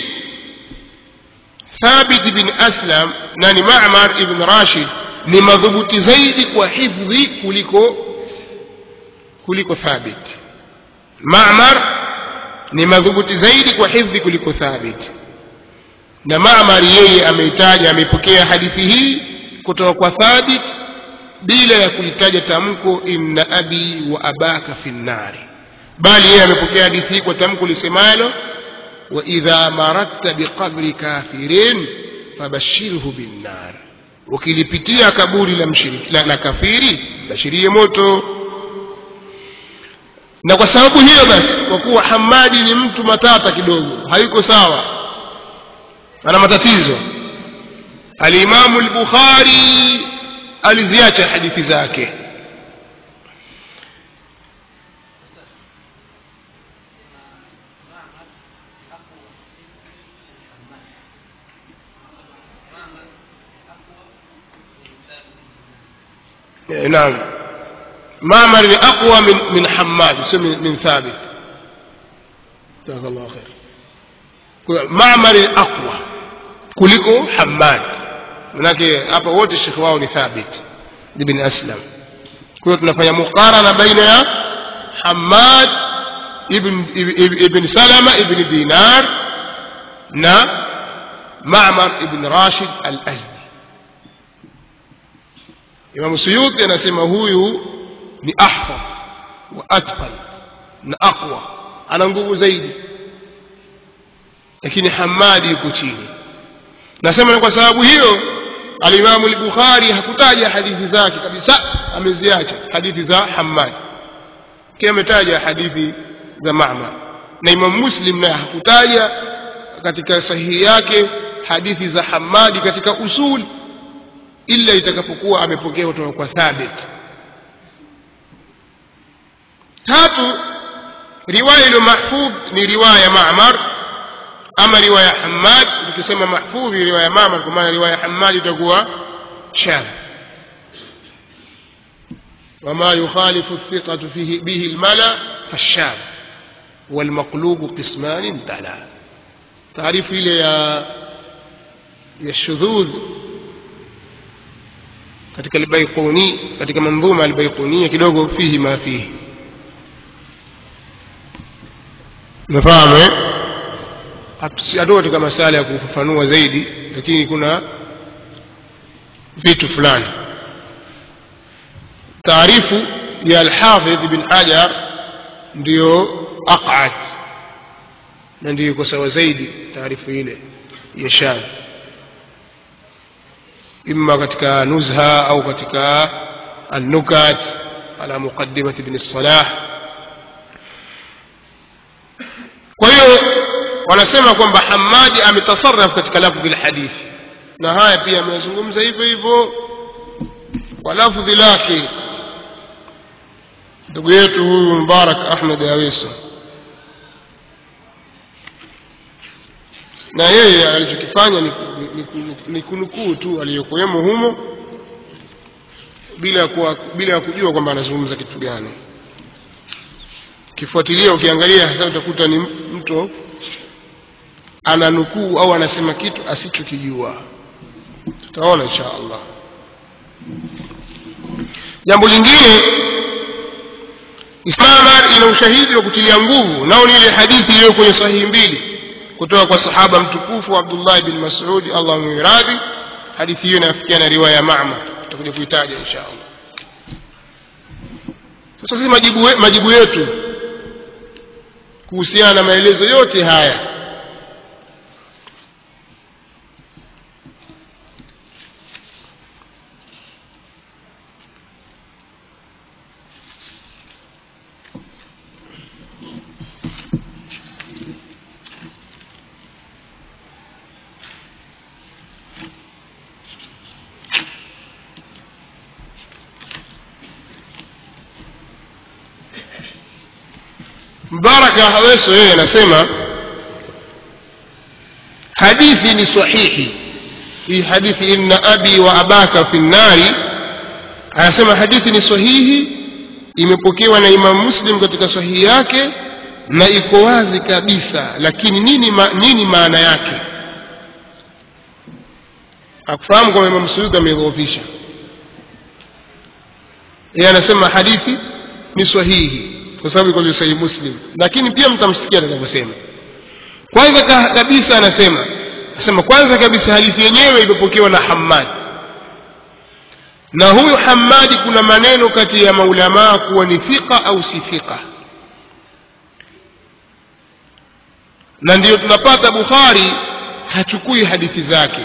thabit bin aslam na ni mamar ibn rashid ni madhubuti zaidi kwa hifdhi kuliko kuliko thabit mamar ni madhubuti zaidi kwa hifdhi kuliko thabit na mamar yeye ameitaja ameipokea hadithi hii kutoka kwa thabit bila ya kulitaja tamko inna abi wa abaka fi nnari bali yeye amepokea hadithi hii kwa tamko lisemalo wa idha maradta biqabri kafirin fabashirhu binnar ukilipitia kaburi la, mshiriki, la, la kafiri bashirie moto na kwa sababu hiyo basi kwa kuwa hamadi ni mtu matata kidogo hayuko sawa ana matatizo alimamu lbukhari aliziacha hadithi zake نعم معمر أقوى من من حماد من, من ثابت جزاك الله خير معمر أقوى kuliko Hammad manake hapa wote shekhi wao ni Thabit ibn Aslam kwa hiyo tunafanya mukarana baina ya Hammad ibn, ibn, ibn Salama ibn Dinar na Ma'mar ibn Rashid al-Azdi Imam Suyuti anasema huyu ni ahfadh wa atqal na aqwa ana nguvu zaidi lakini Hamadi yuko chini nasema ni kwa sababu hiyo alimamu al-Bukhari hakutaja hadithi zake kabisa ameziacha hadithi za Hammad kia ametaja hadithi za Ma'mar na Imam Muslim naye hakutaja katika sahihi yake hadithi za Hammadi katika usul ila itakapokuwa amepokea kutoka kwa Thabit tatu riwaya iliyo mahfudh ni riwaya ya Ma'mar ama riwaya Hammad tukisema mahfudhi riwaya Ma'mar kwa maana riwaya Hammad itakuwa shadh وما يخالف الثقة فيه به الملا فالشاذ والمقلوب قسمان تلا تعريف إلى يا يا الشذوذ katika albayquni katika manzuma albayqunia kidogo fihi ma fihi nafahamu eh hatuko katika masala ya kufafanua zaidi lakini kuna vitu fulani taarifu ya alhafidh ibn hajar ndiyo aqad na ndiyo iko sawa zaidi taarifu ile ya shadh إما katika نزهة أو katika النكت على مقدمة ابن الصلاح kwa hiyo wanasema kwamba hamadi ametasarraf katika lafdhi lhadithi na haya pia amezungumza hivyo hivyo kwa lafdhi lake ndugu yetu huyu mubarak ahmed aweso na yeye alichokifanya ni, ni, ni, ni kunukuu tu aliyokuwemo humo bila ya kuwa, bila ya kujua kwamba anazungumza kitu gani ukifuatilia ukiangalia hasa utakuta ni mtu ananukuu au anasema kitu asichokijua tutaona insha allah jambo lingine islamar ina ushahidi wa kutilia nguvu nao ni ile hadithi iliyo kwenye sahihi mbili kutoka kwa sahaba mtukufu abdullah bin masudi allah mwiradhi hadithi hiyo inafikia na riwaya ya mamar tutakuja kuitaja insha allah sasa sisi majibu, we, majibu yetu kuhusiana na maelezo yote haya mbaraka haweso yeye anasema hadithi ni sahihi hii hadithi inna abi wa abaka fi nnari anasema hadithi ni sahihi imepokewa na imamu muslim katika sahihi yake na iko wazi kabisa lakini nini, ma, nini maana yake akufahamu kwamba imamu suyuti ameidhoofisha yeye anasema hadithi ni sahihi kwa sababu iko sahihi muslim lakini pia mtamsikia atakavyosema kwanza kabisa anasema anasema kwanza kabisa hadithi yenyewe imepokewa na hamad na huyu hamadi kuna maneno kati ya maulamaa kuwa ni thiqa au si thiqa na ndiyo tunapata bukhari hachukui hadithi zake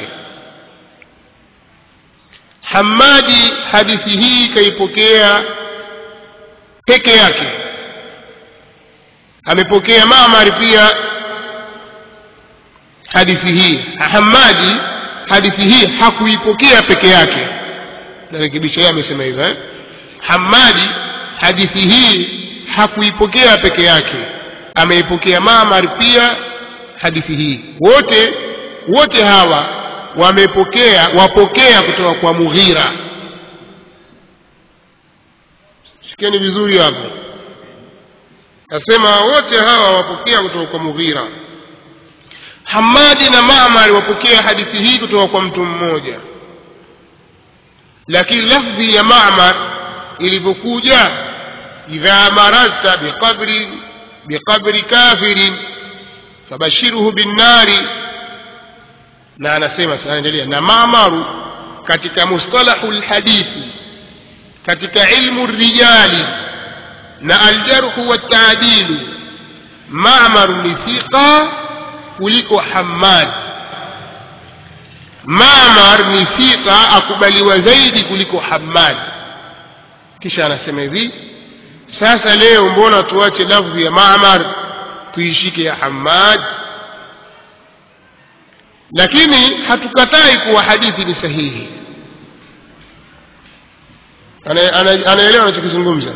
hamadi hadithi hii kaipokea peke yake amepokea mamari pia hadithi hii hamadi hadithi hii hakuipokea peke yake narekebisha yeye amesema hivyo eh? hamadi hadithi hii hakuipokea peke yake ameipokea mamar pia hadithi hii wote wote hawa wamepokea wapokea kutoka kwa mughira shikeni vizuri hapo nasema wote hawa wapokea kutoka kwa mughira hamadi na mamar wapokea hadithi hii kutoka kwa mtu mmoja lakini lafdhi ya mamar ilivyokuja idha mararta biqabri biqabri kafirin fabashiruhu binnari na anasema sasa anaendelea na mamaru katika mustalahu lhadithi katika ilmu rijali na aljarhu waltaadilu mamaru ni thiqa kuliko hamad mamar ni thiqa akubaliwa zaidi kuliko hamad kisha anasema hivi sasa leo mbona tuache lafdhi ya mamar tuishike ya hamad lakini hatukatai kuwa hadithi ni sahihi anaelewa anachokizungumza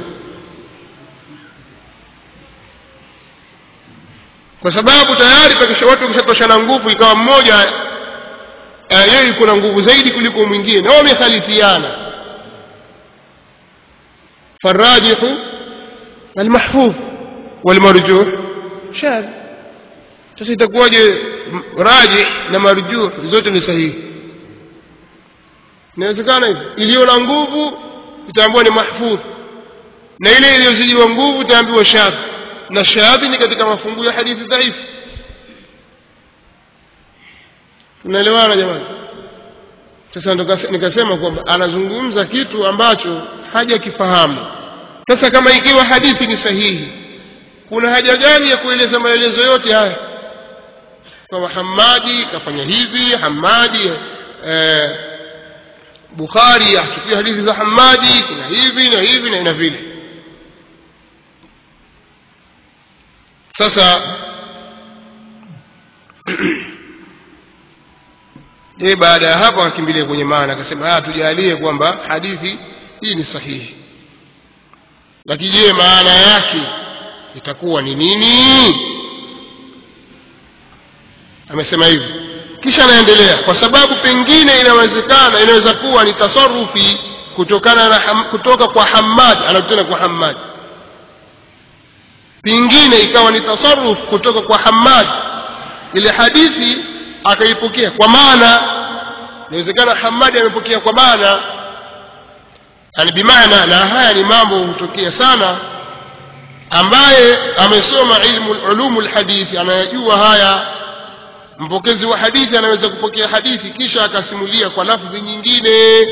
kwa sababu tayari pakisha watu wakishatoshana nguvu ikawa mmoja uh, yeye yuko na nguvu zaidi kuliko mwingine na wamekhalifiana farajihu almahfudh walmarjuh shadh sasa itakuwaje rajih na marjuh zote ni sahihi inawezekana hivi iliyo na nguvu itaambiwa ni mahfudh na ile iliyozidiwa nguvu itaambiwa shadh na shadhi ni katika mafungu ya hadithi dhaifu tunaelewana jamani sasa nikasema kwamba anazungumza kitu ambacho hajakifahamu sasa kama ikiwa hadithi ni sahihi kuna haja gani ya kueleza maelezo yote haya kwamba hamadi kafanya hivi hamadi eh, bukhari achukua hadithi za hamadi kuna hivi na hivi na ina vile sasa yeye baada ya hapo akakimbilia kwenye maana akasema tujalie kwamba hadithi hii ni sahihi lakini je maana yake itakuwa ni nini amesema hivi kisha anaendelea kwa sababu pengine inawezekana inaweza kuwa ni tasarufi kutokana na ham, kutoka kwa Hammad anatena kwa Hammad pingine ikawa ni tasarruf kutoka kwa Hammad ile hadithi akaipokea kwa maana inawezekana Hammad amepokea kwa maana yani bimaana na haya ni mambo hutokea sana ambaye amesoma ilmu ulumu lhadithi anayajua haya mpokezi wa hadithi anaweza kupokea hadithi kisha akasimulia kwa lafdhi nyingine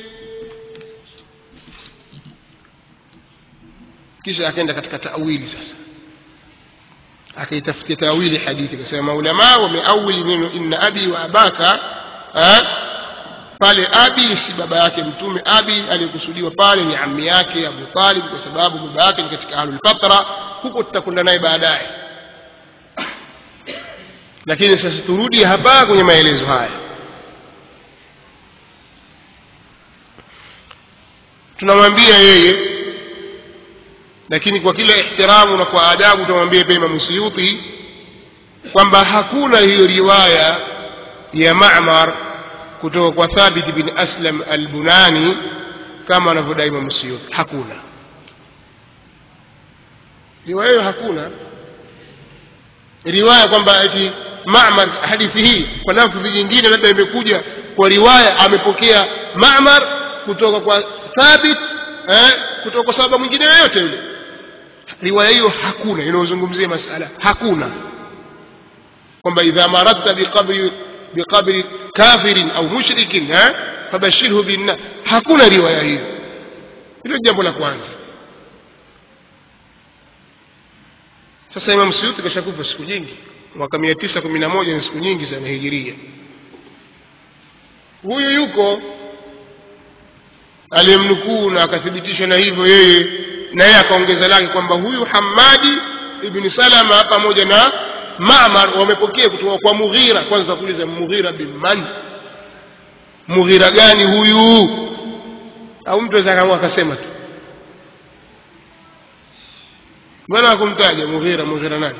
kisha akaenda katika tawili sasa akaitafutia tawili hadithi akasema maulamaa wameawili neno inna abi wa abaka ha? pale abi si baba yake mtume abi aliyekusudiwa pale ni ammi yake abu talib kwa sababu baba yake ni katika ahlulfatra huko tutakwenda naye baadaye lakini sasa turudi hapa kwenye maelezo haya tunamwambia yeye lakini kwa kila ihtiramu na kwa adabu tunamwambia pia Imam Suyuti kwamba hakuna hiyo riwaya ya Ma'mar kutoka kwa Thabit bin Aslam al-Bunani kama anavyodai Imam Suyuti hakuna riwaya hiyo hakuna riwaya kwamba eti Ma'mar hadithi hii kwa lafdhi nyingine labda imekuja kwa riwaya amepokea Ma'mar kutoka kwa Thabit eh, kutoka kwa sahaba mwingine yoyote yule riwaya hiyo hakuna inayozungumzia masala hakuna kwamba idha maradta biqabri biqabri kafirin au mushrikin eh, fabashirhu binna hakuna riwaya hiyo hilo jambo la kwanza sasa Imam Suyuti kashakufa siku nyingi mwaka mia tisa kumi na moja ni siku nyingi sana hijiria huyu yuko aliyemnukuu na akathibitisha na hivyo yeye na yeye akaongeza lake kwamba huyu Hamadi ibn Salama pamoja na Ma'mar wamepokea kutoka kwa Mughira. Kwanza tutakuuliza Mughira bin man? Mughira gani huyu? Au mtu aweza kama akasema tu, mbona hakumtaja Mughira? Mughira nani?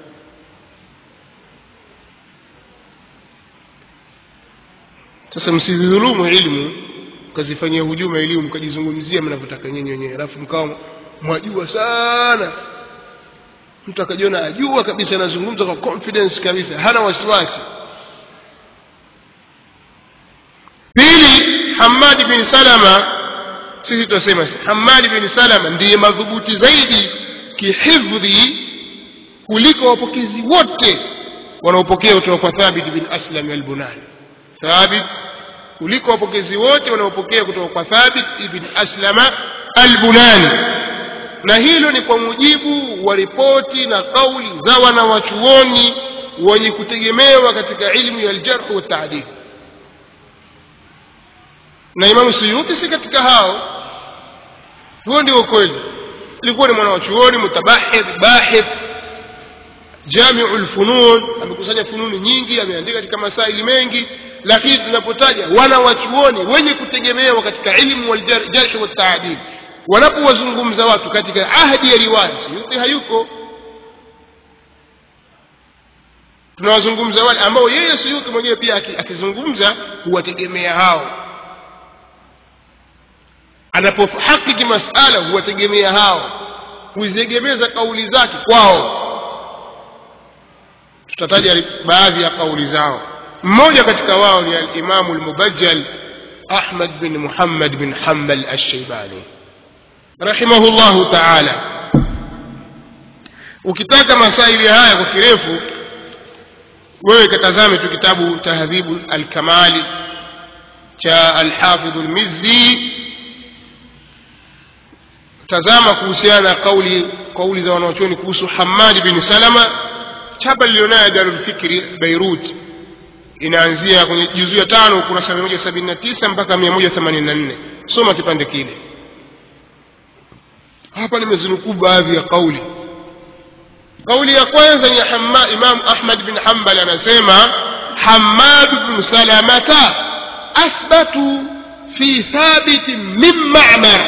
Sasa msidhulumu ilmu mkazifanyia hujuma elimu mkajizungumzia mnavyotaka nyinyi wenyewe alafu mkawa mwajua sana mtu akajiona ajua kabisa anazungumza kwa confidence kabisa hana wasiwasi pili hamadi bin salama sisi tunasema hamadi bin salama ndiye madhubuti zaidi kihifdhi kuliko wapokezi wote wanaopokea kutoka kwa thabit bin aslam albunani thabit kuliko wapokezi wote wanaopokea kutoka kwa Thabit ibn Aslama al-Bunani, na hilo ni kwa mujibu wa ripoti na kauli za wanawachuoni wenye kutegemewa katika ilmu ya aljarh wa taadil. Na Imamu Suyuti si katika hao, huo ndio ukweli. Ilikuwa ni mwanawachuoni mutabahith bahith jamiu lfunun, amekusanya fununi nyingi, ameandika katika masaili mengi lakini tunapotaja wana wachuoni wenye kutegemewa katika ilmu waljarhi wataadil wanapowazungumza watu katika ahdi ya riwaya suyuti hayuko tunawazungumza wale ambao yeye suyuti mwenyewe pia akizungumza huwategemea hao anapohakiki masala huwategemea hao huziegemeza kauli zake kwao tutataja baadhi ya kauli zao mmoja katika wao ni alimamu almubajjal ahmad bin muhammad bin hambal alshaibani rahimahullahu taala ukitaka masaili haya kwa kirefu wewe katazame tu kitabu tahdhibu alkamali cha alhafidhu lmizzi tazama kuhusiana na kauli kauli za wanaochuoni kuhusu hamadi bin salama chapa lilionayo darulfikri beirut inaanzia kwenye juzuu ya tano ukurasa mia moja sabini na tisa mpaka mia moja themanini na nne soma kipande kile hapa nimezinukuu baadhi ya kauli kauli ya kwanza ni ya imam ahmad bin hambal anasema hamad bnu salamata athbatu fi thabiti min mamar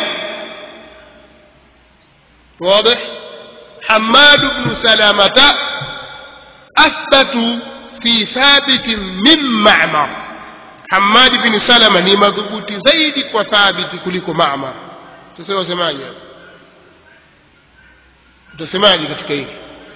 واضح حماد بن سلامة أثبتوا في ثابت من معمر hamadi bin salama ni madhubuti zaidi kwa thabiti kuliko mamar sasa wasemaje utasemaje katika hili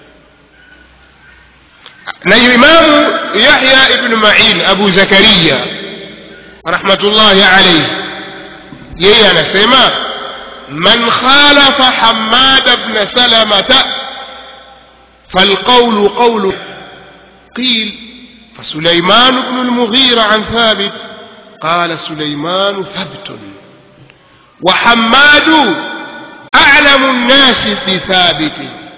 na imamu yahya ibnu main abu zakariya rahmatullahi alaihi yeye anasema man khalafa hamada bna salamata فالقول قول قيل فسليمان بن المغيرة عن ثابت قال سليمان ثبت وحماد أعلم الناس بثابت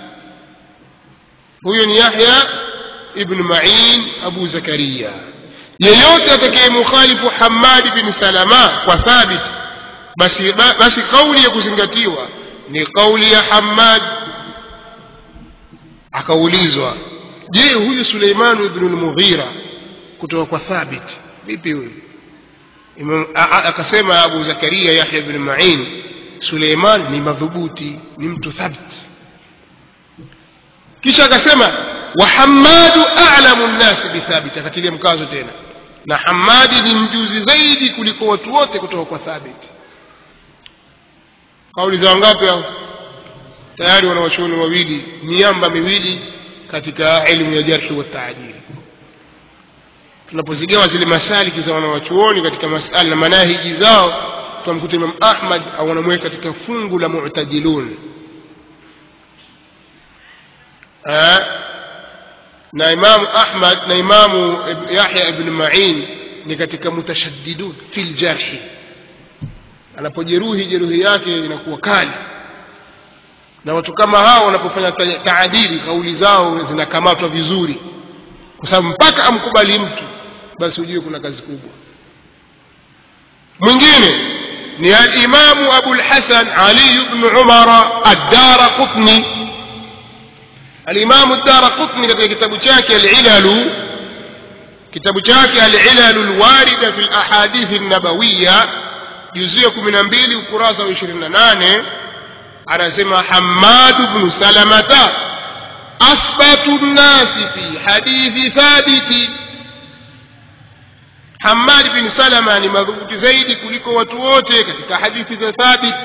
هو يحيى ابن معين أبو زكريا yeyote atakayemukhalifu hamadi bin salama kwa thabit basi, basi kauli ya kuzingatiwa ni kauli ya hamad akaulizwa je huyu suleimanu ibnu lmughira kutoka kwa thabit vipi huyu akasema abu zakaria yahya bn main suleiman ni madhubuti ni mtu thabit kisha akasema wa hamadu alamu nnasi bithabit akatilia mkazo tena na hamadi ni mjuzi zaidi kuliko watu wote kutoka kwa thabit kauli za wangapi hao tayari wanawachuoni wawili miamba miwili katika elimu ya jarhi wa taajiri tunapozigawa zile masaliki za wanawachuoni katika masala na manahiji zao tunamkuta imam ahmad au wanamweka katika fungu la mu'tadilun na imamu ahmad na imamu yahya ibn ma'in ni katika mutashaddidun fil jarhi anapojeruhi jeruhi yake inakuwa kali na watu kama hao wanapofanya taadili kauli zao zinakamatwa vizuri kwa sababu mpaka amkubali mtu basi ujue kuna kazi kubwa mwingine ni alimamu abulhasan ali bnu umara addara qutni alimamu dara qutni katika kitabu chake alilalu kitabu chake alilalu lwarida fi lahadithi nabawiya juzia kumi na mbili ukurasa wa ishirini na nane anasema hamadu bnu salamata athbatu nnasi fi hadithi thabiti hamad bin salama ni madhubuti zaidi kuliko watu wote katika hadithi za thabit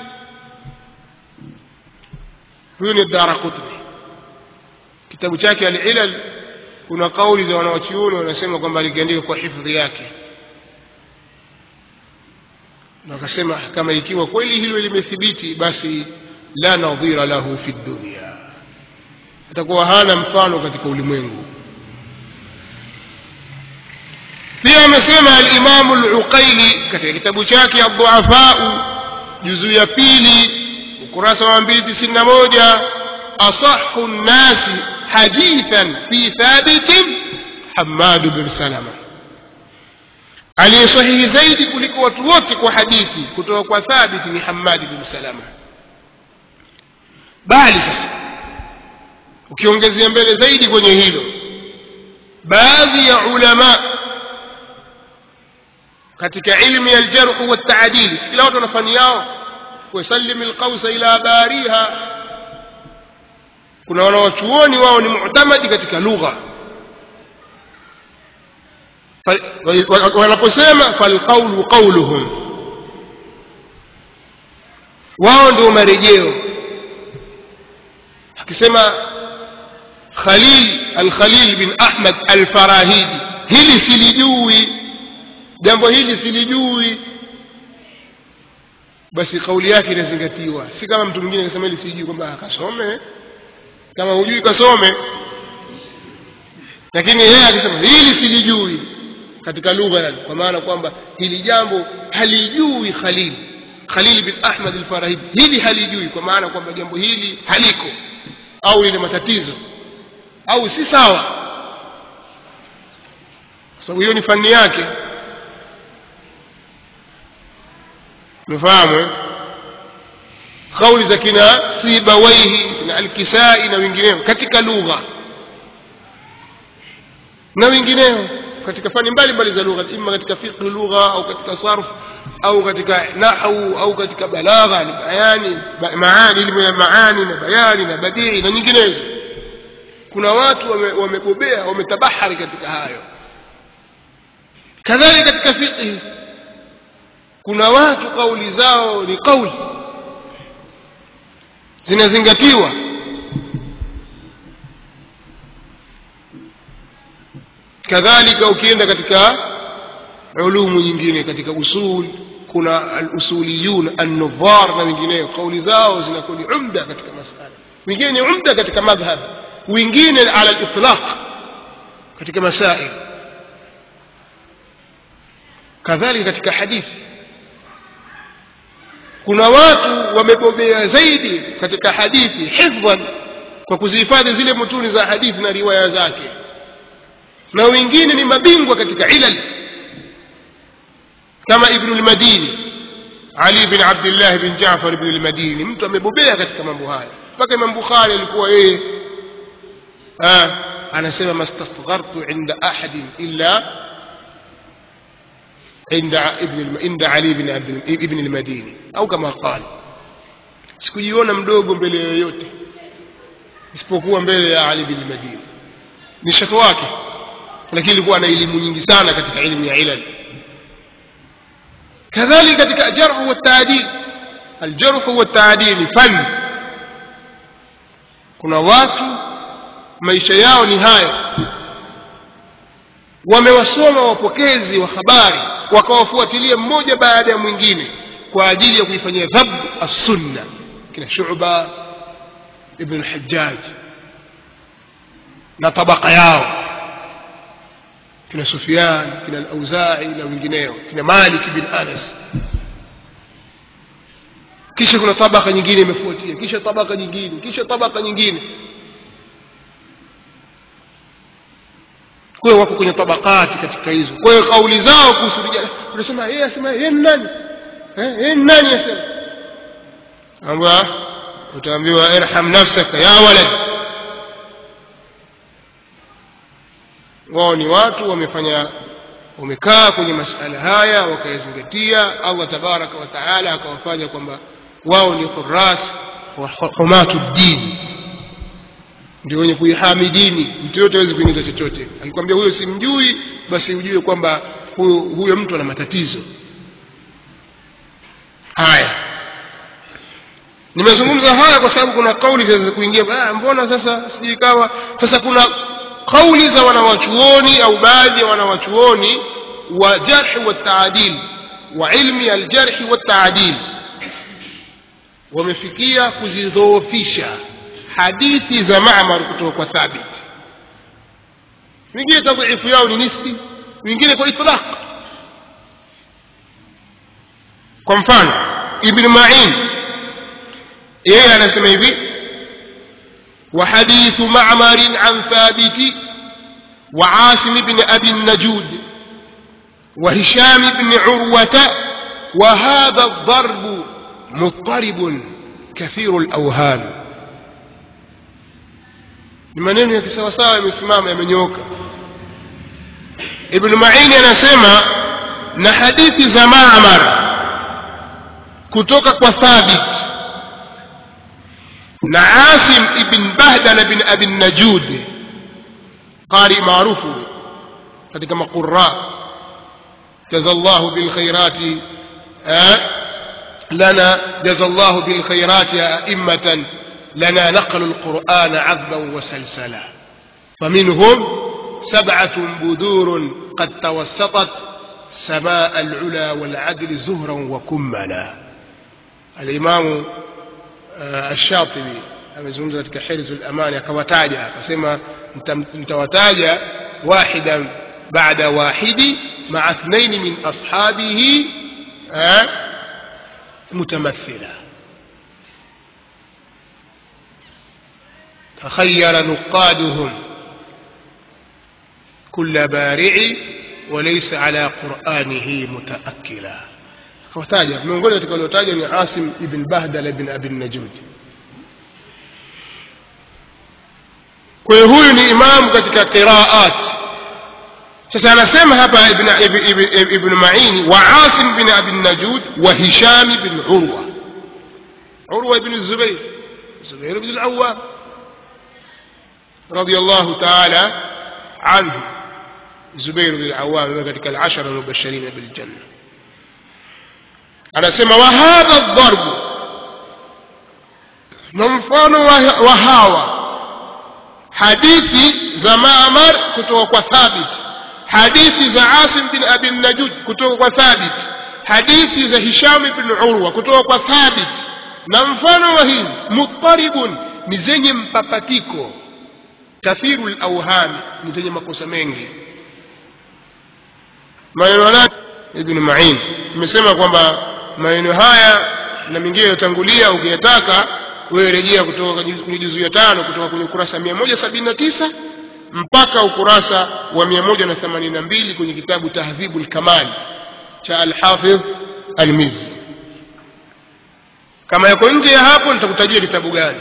huyu ni dara qutni kitabu chake alilal kuna kauli za wanawachuoni wanasema kwamba alikiandika kwa hifdhi yake na wakasema kama ikiwa kweli hilo limethibiti basi la nadhira lahu fi dunya atakuwa hana mfano katika ulimwengu pia amesema alimamu luqaili katika kitabu chake adhuafau juzuu ya pili ukurasa wa mbili tisini na moja asahu nnasi hadithan fi thabitin hamadu bin salama aliyesahihi zaidi kuliko watu wote kwa hadithi kutoka kwa thabiti ni hamadi bin salama bali sasa ukiongezea mbele zaidi kwenye hilo baadhi ya ulama katika ilmu ya aljarhu waltaadili sikila watu wana fani yao wasallim alqausa ila bariha kuna wanawachuoni wao ni mutamadi katika lugha wanaposema falqaulu qauluhum wao ndio marejeo akisema khalil alkhalil bin ahmad alfarahidi hili silijui jambo hili silijui basi kauli yake inazingatiwa si kama mtu mwingine akasema hili sijui kwamba akasome kama hujui kasome lakini yeye akisema hili silijui katika lugha yani kwa maana kwamba hili jambo halijui khalil khalil bin ahmad alfarahidi hili halijui kwa maana kwamba jambo hili haliko au lina matatizo au si sawa kwa sababu hiyo ni fani yake umefahamu kauli za kina sibawaihi na alkisai na wengineo katika lugha na wengineo katika fani mbalimbali za lugha ima katika fiqh lugha au katika sarf au katika nahwu au katika balagha ni bayani maani elimu ya maani na bayani na badii na nyinginezo kuna watu wamebobea wame wametabahari katika hayo kadhalika katika fiqhi kuna watu kauli zao ni kauli zinazingatiwa kadhalika ukienda katika ulumu nyingine katika usul kuna alusuliyun annudhar na wengineo kauli zao zinakuwa ni umda katika masala wengine ni umda katika madhhab wengine ala litlaq katika masail kadhalika katika hadithi kuna watu wamebobea zaidi katika hadithi hifdhan kwa kuzihifadhi zile mutuni za hadithi na riwaya zake na wengine ni mabingwa katika ilal kama ibnu lmadini ali bin abdillah bin jafar ibnu lmadini mtu amebobea katika mambo haya mpaka imam bukhari alikuwa yeye anasema mastasghartu inda ahadin illa عند ابن عند علي بن عبد ابن المديني au kama قال sikujiona mdogo mbele yoyote isipokuwa mbele ya Ali bin Madini ni shekhi wake lakini alikuwa na elimu nyingi sana katika elimu ya ilal kadhalika katika jarh wa taadil aljarh wa taadil ni fani kuna watu maisha yao ni haya wamewasoma wapokezi wa habari wakawafuatilia mmoja baada ya mwingine kwa ajili ya kuifanyia dhab assunna kina shuba ibn lhajaj na tabaka yao kina sufyan kina alauzai na wengineo kina malik bin anas kisha kuna tabaka nyingine imefuatia kisha tabaka nyingine kisha tabaka nyingine kwa hiyo wako kwenye tabakati katika hizo kwa hiyo kauli zao kuhusu rijali unasema yeye asema yeye ni nani eh yeye ni nani asema amba utaambiwa irham nafsaka ya walad wao ni watu wamefanya wamekaa kwenye masala haya wakayazingatia Allah tabaraka wa taala akawafanya kwamba wao ni huras wa humatu dini ndio wenye kuihami dini mtu yote hawezi kuingiza chochote akikwambia huyo simjui basi ujue kwamba huyo, huyo mtu ana matatizo haya nimezungumza haya kwa sababu kuna kauli zinaweza kuingia ah, mbona sasa sijui kawa sasa kuna kauli za wanawachuoni au baadhi ya wanawachuoni wa jarhi wa taadil wa ilmi aljarhi wa taadil wamefikia kuzidhoofisha hadithi za Ma'mar kutoka kwa Thabit. Wengine tadhifu yao ni nisbi, wengine kwa itlaq. Kwa mfano Ibn Ma'in yeye anasema hivi وحديث معمر عن ثابت وعاصم بن أبي النجود وهشام بن عروة وهذا الضرب مضطرب كثير الأوهام ni maneno ya kisawasawa yamesimama yamenyooka ibnu maini anasema na hadithi za mamar kutoka kwa thabit na asim ibn bahdala bin abi najud qari maarufu katika maqura jaza llahu bilkhairati lana jaza llahu bilkhairati aimmatan لنا نقلوا القرآن عذبا وسلسلا فمنهم سبعة بذور قد توسطت سماء العلا والعدل زهرا وكملا الإمام الشاطبي amezungumza katika hirzu lamani akawataja akasema nitawataja wahidan bada wahidi maa thnaini min ashabihi mutamathila تخير نقادهم كل بارع وليس على قرآنه متأكلا وتاجا miongoni katika waliotaja ni Asim ibn Bahdala ibn Abi Najud. Kwa hiyo huyu ni imamu katika qiraat. Sasa anasema hapa ibn, ibn, ibn, ibn Maini wa Asim bin Abi Najud wa Hisham bin Urwa. Urwa ibn Zubair, Zubair ibn al-Awwam. رضي الله تعالى عنه Zubair bin Awam katika al-ashara al-mubashirin bil janna anasema wa hadha dharbu na mfano wa hawa hadithi za Ma'mar kutoka kwa Thabit hadithi za Asim bin Abi Najuj kutoka kwa Thabit hadithi za Hisham ibn Urwa kutoka kwa Thabit na mfano wa hizi mutaribun ni zenye mpapatiko kathiru al-awham ni zenye makosa mengi maneno yake Ibn Ma'in nimesema kwamba maneno haya na mengine yaliyotangulia ukiyataka wewe rejea kutoka kwenye juzu ya tano kutoka kwenye ukurasa 179 mpaka ukurasa wa 182 kwenye kitabu Tahdhibul Kamal cha Al-Hafidh Al-Mizzi kama yako nje ya hapo nitakutajia kitabu gani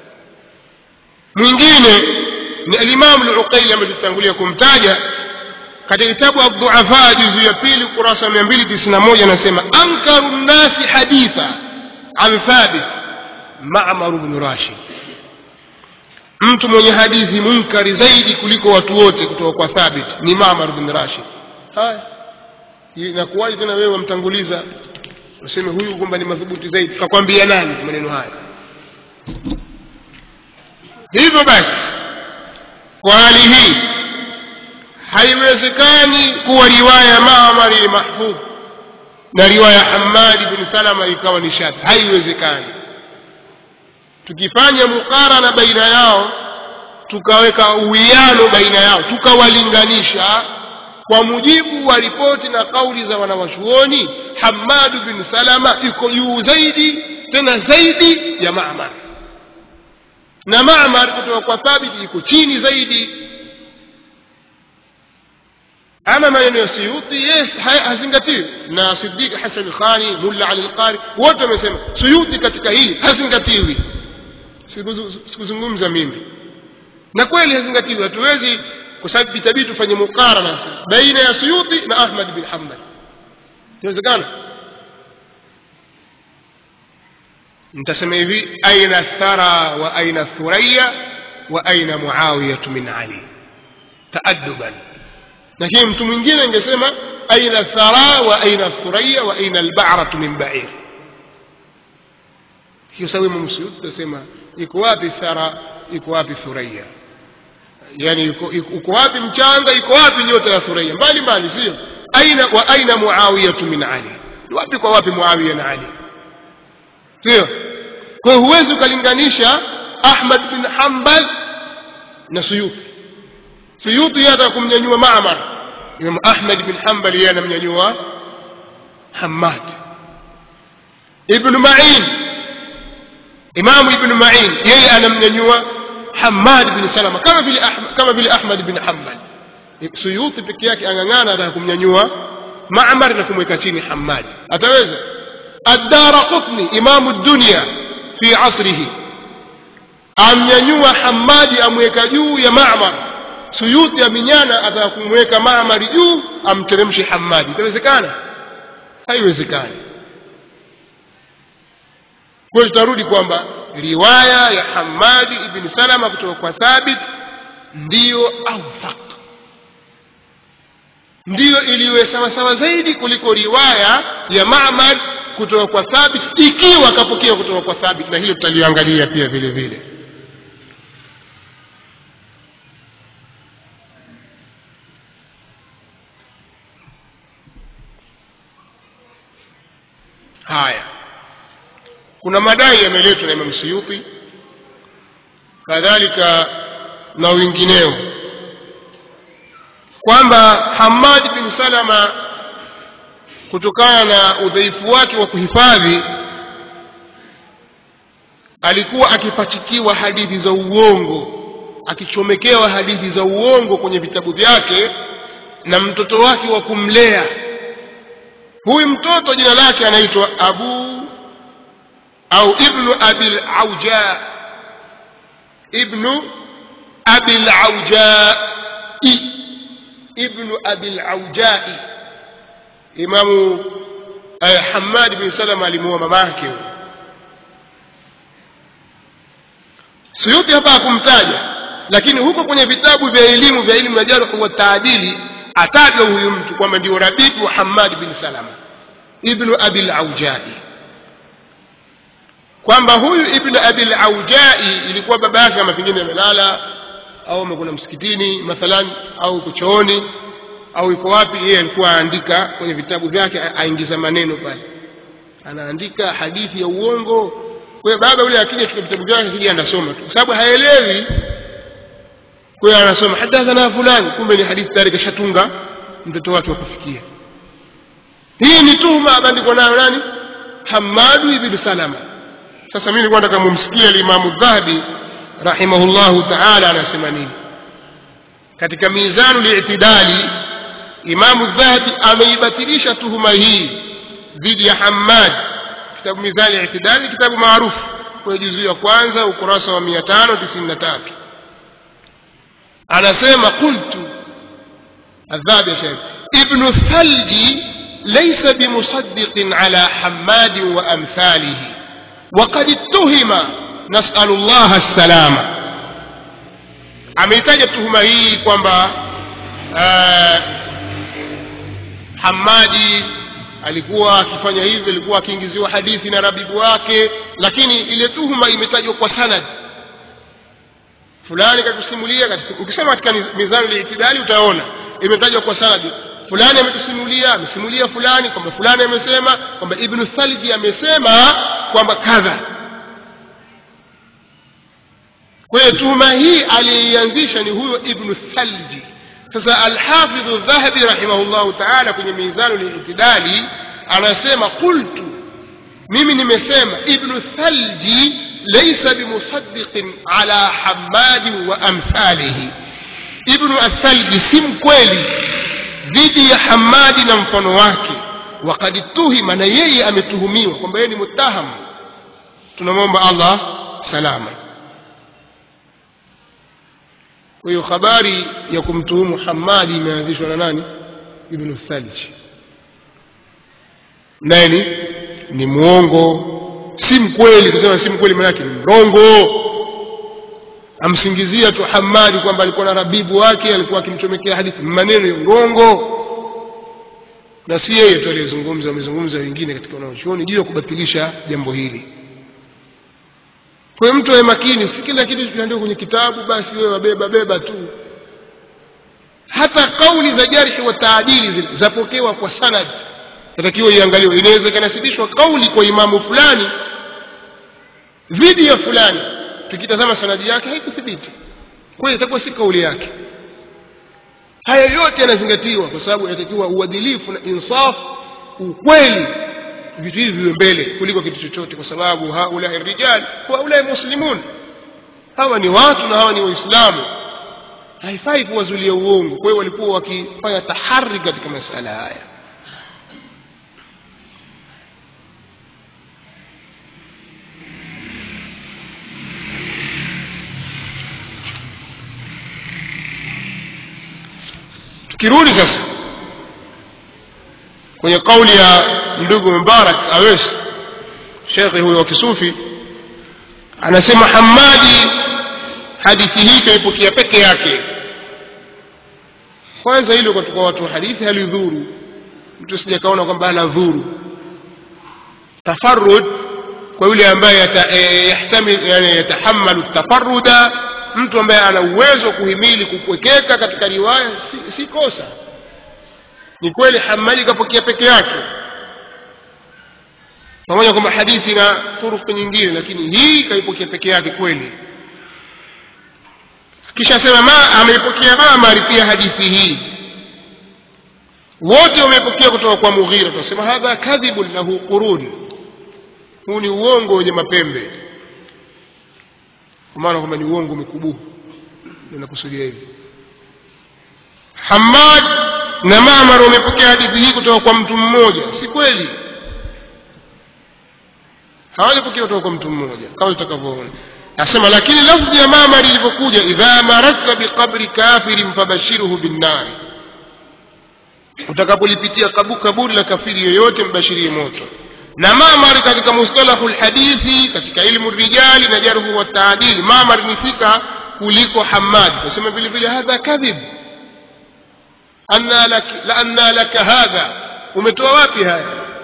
mwingine ni al-Imam al-Uqayli ambaye tutangulia kumtaja katika kitabu Ad-Du'afa juzu ya pili ukurasa 291 anasema ankaru nnasi haditha an Thabit Ma'mar ibn Rashid mtu mwenye hadithi munkari zaidi kuliko watu wote kutoka kwa Thabit ni Ma'mar ibn Rashid haya inakuwaje tena wewe wamtanguliza useme huyu kwamba ni madhubuti zaidi kakwambia nani maneno haya hivyo basi kwa hali hii haiwezekani kuwa riwaya ya Ma'mar ni mahfudh na riwaya ya Hammad bin Salama ikawa ni shadh haiwezekani tukifanya mukarana baina yao tukaweka uwiano baina yao tukawalinganisha kwa mujibu wa ripoti na kauli za wanawachuoni Hammad bin Salama iko juu zaidi tena zaidi ya Ma'mar na Ma'mar kutoka kwa Thabit iko chini zaidi ama maneno ya Suyuti yes hazingatiwi na Siddiq Hassan Khani Mulla Ali Al-Qari wote wamesema Suyuti katika hili hazingatiwi sikuzungumza mimi na kweli hazingatiwi hatuwezi kwa sababu itabidi tufanye mukarana baina ya Suyuti na Ahmad bin Hanbal inawezekana nitasema hivi aina thara wa aina thuraya wa aina muawiyatu min ali taadduban lakini mtu mwingine angesema aina thara wa aina thuraya wa aina alba'ratu min ba'ir hiyo sawa Imam Suyuti tasema iko wapi thara iko wapi thuraya yani iko wapi mchanga iko wapi nyota ya thuraya mbali mbali sio aina wa aina muawiyatu min ali wapi kwa wapi muawiya na ali sio kwa hiyo huwezi ukalinganisha Ahmad bin Hanbal na Suyuti Suyuti yeye atakumnyanyua Ma'mar Imam Ahmad bin Hanbal yeye anamnyanyua Hammad Ibn Ma'in Imam Ibn Ma'in yeye anamnyanyua Hammad bin Salama kama vile kama vile Ahmad bin Hanbal Suyuti peke yake angangana ataka kumnyanyua Ma'mar na kumweka chini Hammad ataweza الدارقطني إمام الدنيا في عصره amnyanyua Hamadi amweka juu ya Ma'mar Suyuti aminyana ataka kumweka Ma'mar juu amteremshe Hamadi itawezekana haiwezekani kwa tutarudi kwamba riwaya ya Hamadi ibn Salama kutoka kwa Thabit ndiyo awfaq ndiyo iliyo sawa sawa zaidi kuliko riwaya ya Ma'mar kutoka kwa Thabit ikiwa akapokea kutoka kwa Thabit na hilo tutaliangalia pia vile vile haya kuna madai yameletwa na Imam Suyuti kadhalika na wengineo kwamba Hamad bin Salama kutokana na udhaifu wake wa kuhifadhi alikuwa akipachikiwa hadithi za uongo akichomekewa hadithi za uongo kwenye vitabu vyake na mtoto wake wa kumlea huyu mtoto jina lake anaitwa abu au ibnu abil auja ibnu abil aujai ibnu abil aujai imamu eh, hamad bin salama alimuoa mamake suyuti hapa hakumtaja lakini huko kwenye vitabu vya elimu vya elimu ya jarh wa taadili atajwa huyu mtu kwamba ndio rabibu wa hamad bin salama ibnu abil aujai kwamba huyu ibnu abil aujai ilikuwa baba yake kama pengine amelala au amekuna msikitini mathalan au iko chooni au iko wapi yeye alikuwa aandika kwenye vitabu vyake aingiza maneno pale anaandika hadithi ya uongo kwa hiyo baba yule akija chukua vitabu vyake kija anasoma tu kwa sababu haelewi kwa hiyo anasoma hadathana fulani kumbe ni hadithi tayari kashatunga mtoto wake wakufikia hii ni tuhuma abandikwa nayo nani hamadu ibn salama sasa mimi nilikuwa nataka mumsikie alimamu dhahabi rahimahullahu taala anasema nini katika mizanu li'tidali imamu dhahabi ameibatilisha tuhuma hii dhidi ya hamad kitabu mizani li'tidali kitabu maarufu kwenye juzuu ya kwanza ukurasa wa 593 anasema qultu الذهبي يا شيخ ابن الثلج ليس بمصدق على حماد وأمثاله وقد اتهم نسأل الله السلامة ameitaja tuhuma hii kwamba uh, hamadi alikuwa akifanya hivi alikuwa akiingiziwa hadithi na rabibu wake lakini ile tuhuma imetajwa kwa sanad fulani katusimulia ukisema katika mizani liitidali utaona imetajwa kwa sanadi fulani ametusimulia amesimulia fulani kwamba fulani amesema kwamba ibnu thalji amesema kwamba kadha kwa hiyo tuhuma hii aliyeianzisha ni huyo ibnu thalji sasa alhafidhu dhahabi rahimahullahu taala kwenye mizanu liitidali anasema qultu mimi nimesema ibnu thalji laysa bimusaddiqin ala hamadin wa amthalihi ibnu athalji si mkweli dhidi ya hamadi na mfano wake wakad tuhima na yeye ametuhumiwa kwamba yeye ni mutahamu tunamwomba allah salama kwa hiyo habari ya kumtuhumu hamadi imeanzishwa na nani ibnu thalji naye ni ni mwongo si mkweli kusema si mkweli maanake ni mrongo amsingizia tu hamadi kwamba alikuwa na rabibu wake alikuwa akimchomekea hadithi maneno ya urongo na si yeye tu aliyezungumza wamezungumza wengine katika wanaochuoni juu ya kubatilisha jambo hili kwa hiyo mtu awe makini si kila kitu kinaandikwa kwenye kitabu basi wewe wabeba beba tu hata kauli za jarhi wa taadili zile zapokewa kwa sanad natakiwa iangaliwe inaweza ikanasibishwa kauli kwa imamu fulani dhidi ya fulani tukitazama sanadi yake haikuthibiti kwa hiyo itakuwa si kauli yake haya yote yanazingatiwa kwa sababu inatakiwa uadilifu na insaf ukweli vitu hivi viwe mbele kuliko kitu chochote kwa sababu haulai rijal haulai muslimun hawa ni watu na hawa ni waislamu haifai kuwazulia uongo kwa hiyo walikuwa wakifanya tahari katika masala haya tukirudi sasa kwenye kauli ya ndugu mubarak awes shekhe huyo wa kisufi anasema hamadi hadithi hii kaipokea peke yake kwanza hilo katika watu wa hadithi halidhuru mtu sijakaona kwamba anadhuru tafarud kwa yule ambaye yahtamil yani yatahamalu tafaruda mtu ambaye ana uwezo wa kuhimili kupwekeka katika riwaya si, si kosa ni kweli hamali kapokea peke yake pamoja kwamba hadithi na turufu nyingine lakini hii kaipokea peke yake kweli kisha sema ma ameipokea mamari pia hadithi hii wote wamepokea kutoka kwa mughira tunasema hadha kadhibun lahu qurun huu ni uongo wenye mapembe kwa maana kwamba ni uongo mikubuhu ninakusudia hivi hamad na mamar wamepokea hadithi hii kutoka kwa mtu mmoja si kweli hawajapokea kutoka kwa mtu mmoja kama tutakavyoona nasema lakini lafdhi ya mamar ilivyokuja idha marakta biqabri kafirin fabashiruhu binnari utakapolipitia kabu kaburi la kafiri yoyote mbashirie moto na mamar katika mustalahu lhadithi katika ilmu rijali na jarhu wa taadili mamar ni thika kuliko hamad tasema vile vile hadha kadhib anna lak la anna laka hadha umetoa wapi haya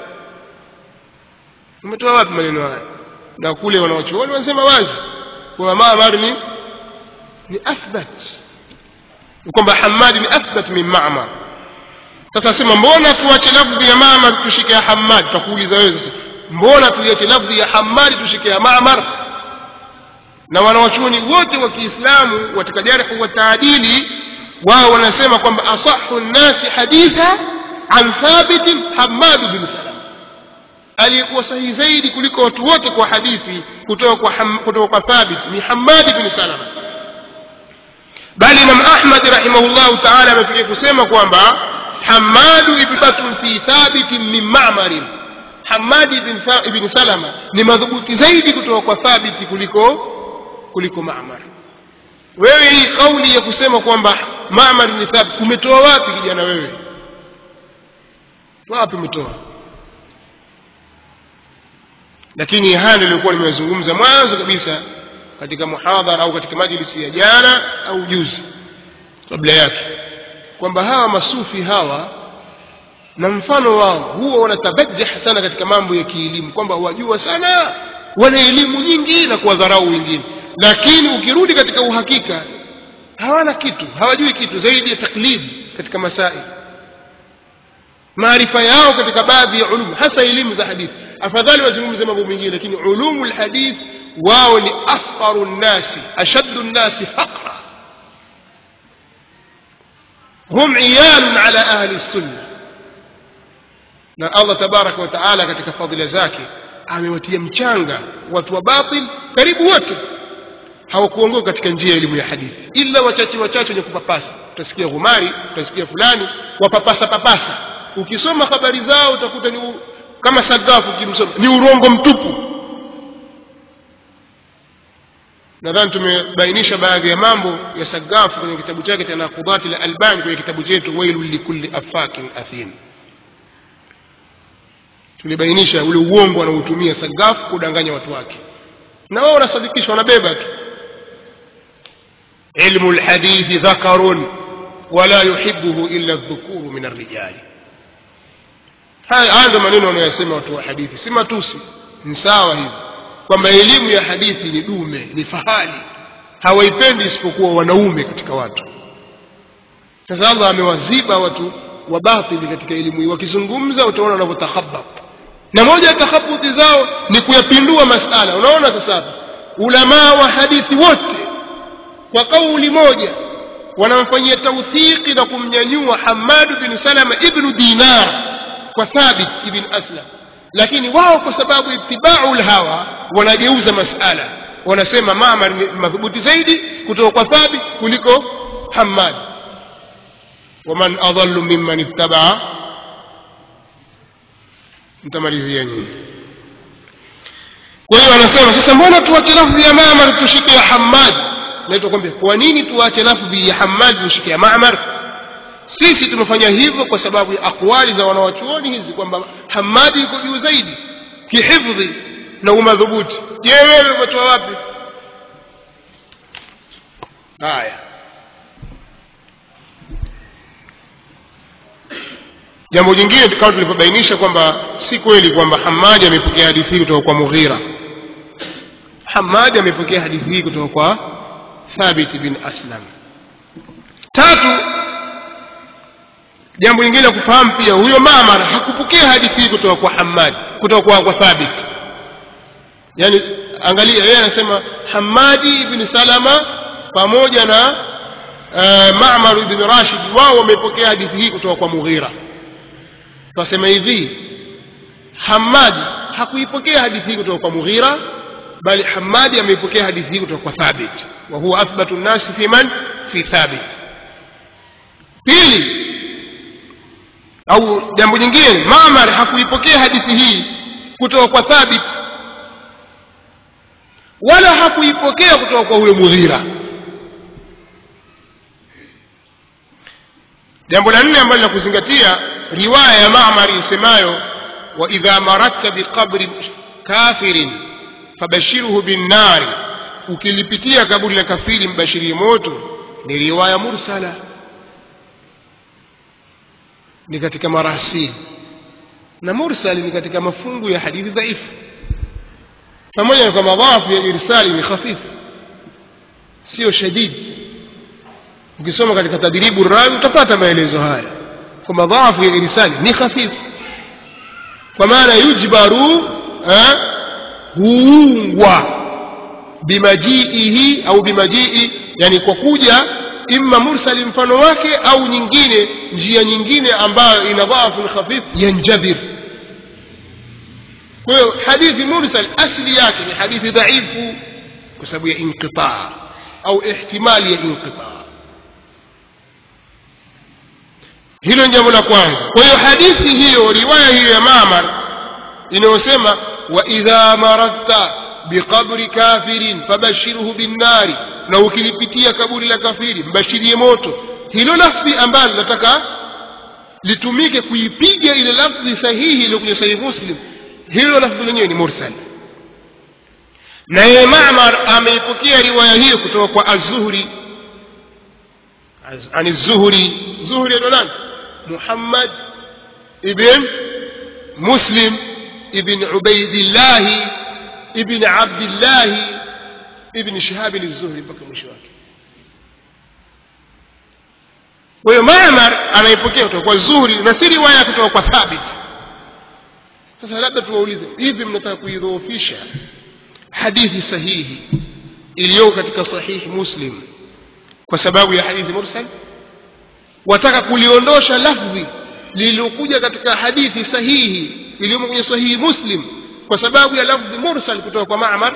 umetoa wapi maneno haya na kule wanaochuoni wanasema wazi kwa Ma'mar ni ni athbat kwamba Hammad ni athbat min Ma'mar sasa sema mbona tuache lafdhi ya Ma'mar tushike ya Hammad tutakuuliza wewe sasa mbona tuiache lafdhi ya Hammad tushike ya Ma'mar na wanawachuoni wote wa Kiislamu katika jarh wa taadili wao wanasema kwamba asahhu nnasi haditha an thabit Hammad bin Salam aliyekuwa sahihi zaidi kuliko watu wote kwa hadithi kutoka kwa ham, kutoka kwa Thabit ni Hammad bin Salama bali Imam Ahmad rahimahullah ta'ala amefikia kusema kwamba Hammad ibbatun fi Thabit min Ma'mar Hammad ibn, ibn Salama ni madhubuti zaidi kutoka kwa Thabit kuliko kuliko Ma'mar wewe hii kauli ya kusema kwamba Ma'mar ni Thabit umetoa wapi kijana wewe wapi umetoa lakini haya ndio nilikuwa nimezungumza mwanzo kabisa katika muhadhara au katika majlisi ya jana au juzi kabla yake kwamba hawa masufi hawa na mfano wao huwa wanatabajjah sana katika mambo ya kielimu kwamba wajua sana wana elimu nyingi na kuwadharau wengine lakini ukirudi katika uhakika hawana kitu hawajui kitu zaidi ya taklid katika masaili maarifa yao katika baadhi ya ulum hasa elimu za hadithi afadhali wazungumze mambo mengine lakini ulumu lhadith wao ni afqaru nnasi ashaddu nnasi faqra hum iyalun ala ahli sunna na allah tabaraka wa taala katika fadhila zake amewatia mchanga watu wa batil karibu wote hawakuongoka katika njia ya elimu ya hadithi ila wachache wachache wenye kupapasa utasikia ghumari utasikia fulani wapapasa papasa ukisoma habari zao utakuta ni kama sagafu ukimsoma ni urongo mtupu nadhani tumebainisha baadhi ya mambo ya sagafu kwenye kitabu chake cha naqudati la albani kwenye kitabu chetu wailu likulli afakin athim tulibainisha ule uongo anaotumia sagafu kudanganya watu wake na wao wanasadikisha wanabeba tu ilmu lhadithi dhakarun wala yuhibuhu illa dhukuru min arrijali haya ndio maneno wanayosema watu wa hadithi si matusi ni sawa hivi kwamba elimu ya hadithi ni dume ni fahali hawaipendi isipokuwa wanaume katika watu sasa allah amewaziba watu wa batili katika elimu hii wakizungumza utaona wanavyotakhabab na moja ya takhabuti zao ni kuyapindua masala unaona sasa ulamaa wa hadithi wote kwa kauli moja wanamfanyia tauthiki na kumnyanyua hamadu bin salama ibnu dinar kwa thabit ibn aslam lakini wao kwa sababu itibau lhawa wanageuza masala wanasema mamar ni madhubuti zaidi kutoka kwa thabit kuliko hamad waman adallu mimman ittabaa mtamalizia nyinyi kwa hiyo wanasema sasa mbona tuache lafdhi ya mamar tushike ya hamad naitwa kwambia kwa nini tuache lafdhi ya hamad tushike ya mamar sisi tumefanya hivyo kwa sababu ya akwali za wanawachuoni hizi kwamba hamadi yuko juu zaidi kihifdhi na umadhubuti je wewe umetoa wapi haya jambo jingine kama tulivyobainisha kwamba si kweli kwamba hamadi amepokea hadithi hii kutoka kwa mughira hamadi amepokea hadithi hii kutoka kwa thabit bin aslam tatu jambo lingine la kufahamu pia huyo mamar hakupokea hadithi hii kutoka kwa hamad kutoka kwa, kwa thabit yani angalia yeye anasema hamadi ibn salama pamoja na uh, mamar ibn rashid wao wamepokea hadithi hii kutoka kwa mughira twasema hivi hamadi hakuipokea hadithi hii kutoka kwa mughira bali hamadi ameipokea hadithi hii kutoka kwa thabit wa huwa athbatu nnasi fi man fi thabit pili au jambo jingine mamar hakuipokea hadithi hii kutoka kwa thabit wala hakuipokea kutoka kwa huyo mughira jambo la nne ambalo la kuzingatia riwaya ya mamar isemayo waidha maradta biqabri kafirin fabashiruhu binnari ukilipitia kaburi la kafiri mbashirie moto ni riwaya mursala ni katika marasili na mursal ni katika mafungu ya hadithi dhaifu pamoja na kwamba dhafu ya irsali ni khafifu sio shadidi ukisoma katika tadribu rawi utapata maelezo haya kwamba dhafu ya irsali ni khafifu kwa maana yujbaru huungwa bimajiihi au bimajii yani kwa kuja imma mursali mfano wake au nyingine njia nyingine ambayo ina dhafu khafif yanjabir kwa hiyo hadithi mursal asli yake ni hadithi dhaifu kwa sababu ya inqitaa au ihtimali ya inqitaa hilo ni jambo la kwanza kwa hiyo hadithi hiyo riwaya hiyo ya mamar inayosema waidha maradta biqabri kafirin fabashiruhu binnari na ukilipitia kaburi la kafiri mbashirie moto hilo lafdhi ambalo nataka litumike kuipiga ile lafdhi sahihi iliyokuja sahihi muslim hilo lafdhi lenyewe ni mursal na yeye mamar ameipokea riwaya hiyo kutoka kwa az-zuhri عن الزهري زهري نان محمد ابن مسلم ابن عبيد الله ابن عبد الله ابن شهاب الزهري mpaka mwisho wake kwa hiyo Ma'mar anaipokea kutoka kwa Zuhri na si riwaya kutoka kwa Thabit sasa labda tuwaulize hivi mnataka kuidhoofisha hadithi sahihi iliyoko katika sahihi Muslim kwa sababu ya hadithi mursal wataka kuliondosha lafdhi lililokuja katika hadithi sahihi iliyomo kwenye sahihi Muslim kwa sababu ya lafdhi mursal kutoka kwa Ma'mar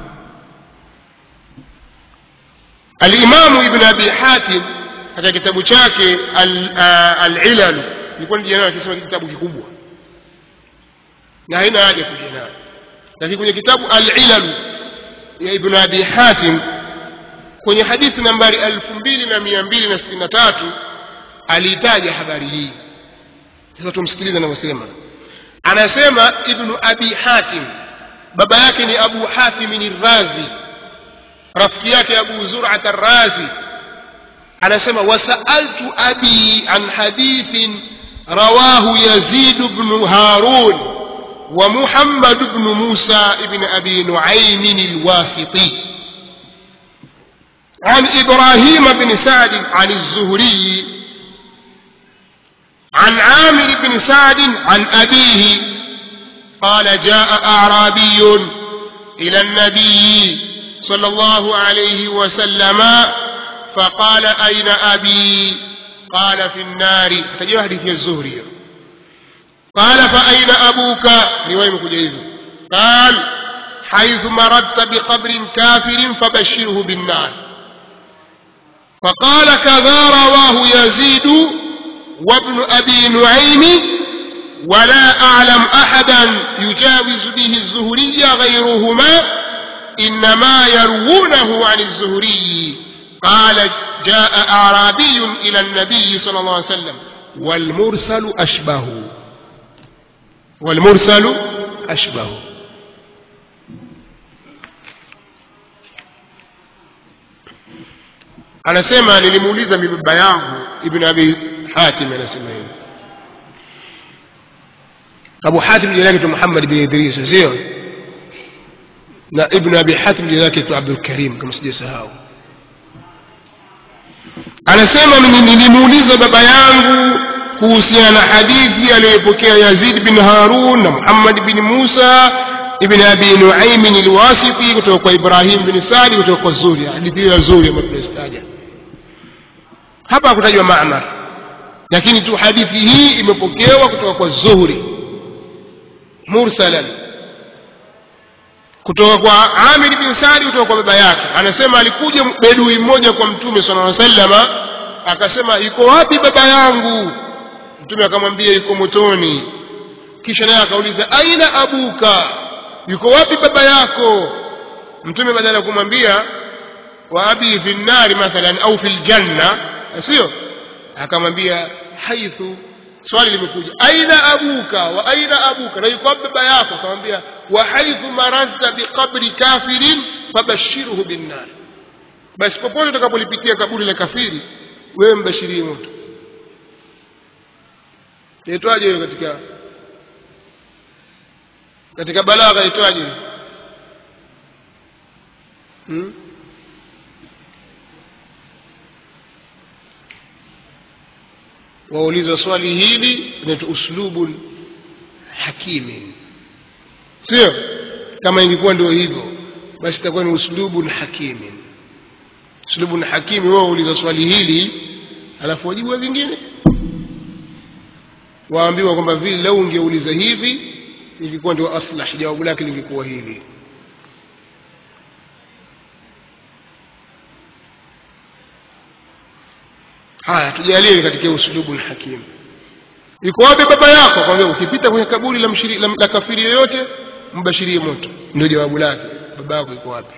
Al-Imam Ibn Abi Hatim katika kitabu chake Al-Ilal nilikuwa nijana akisema kitabu kikubwa na haina haja kuja nayo lakini kwenye kitabu Al-Ilal ya Ibn Abi Hatim kwenye hadithi nambari 2263 aliitaja habari hii sasa tumsikilize anavyosema anasema ibnu abi hatim baba yake ni abu hatim ni razi rafiki yake abu zur'at ar-razi anasema wasaaltu abi an hadithin rawahu yazid ibn harun wa muhammad ibn musa ibn abi nu'aym al-wasiti عن إبراهيم بن سعد عن الزهري عن عامر بن سعد عن أبيه قال جاء أعرابي إلى النبي صلى الله عليه وسلم فقال أين أبي قال في النار تجي حديث الزهري قال فأين أبوك رواية كجيب قال حيث مرضت بقبر كافر فبشره بالنار فقال كذا رواه يزيد وابن أبي نعيم ولا أعلم أحدا يجاوز به الزهري غيرهما إنما يروونه عن الزهري قال جاء أعرابي إلى النبي صلى الله عليه وسلم والمرسل أشبه والمرسل أشبه anasema nilimuuliza baba yangu ibn abi hatim anasema hivi abu hatim jina lake tu muhammad bin idris sio na ibn abi hatim jina lake tu abdul karim kama sijasahau anasema nilimuuliza baba yangu kuhusiana na hadithi aliyopokea yazid bin harun na muhammad bin musa ibn abi nuaim alwasiti kutoka kwa ibrahim bin sadi kutoka kwa zuri hadithi ya zuri ambayo tunaistaja hapa hakutajwa ma'mar lakini tu hadithi hii imepokewa kutoka kwa zuhri mursalan kutoka kwa amir bin sadi kutoka kwa baba yake anasema alikuja bedui mmoja kwa mtume sallallahu alaihi wasallama akasema yuko wapi baba yangu mtume akamwambia yuko motoni kisha naye akauliza aina abuka yuko wapi baba yako mtume badala ya kumwambia wa abi fi nnari mathalan au fi ljanna sio akamwambia haithu swali limekuja aina abuka wa aina abuka na yuko wapi baba yako akamwambia wa haithu mararta biqabri kafirin fabashirhu binnar basi popote utakapolipitia kaburi la kafiri wewe mbashirie moto yaitwaje hiyo katika katika balagha yaitwaje hmm? waulizwa swali hili inaitwa uslubun hakimin sio kama ingekuwa ndio hivyo basi itakuwa ni uslubun hakimin uslubun hakimi wao wauliza swali hili alafu wajibu vingine waambiwa kwamba vile lau ungeuliza hivi ilikuwa ndio aslah jawabu lake lingekuwa hili haya tujalie katika uslubu hakim yuko wapi baba yako kwambia ukipita kwenye kaburi la, mshiri, la, la kafiri yoyote mbashirie moto ndio jawabu lake baba yako yuko wapi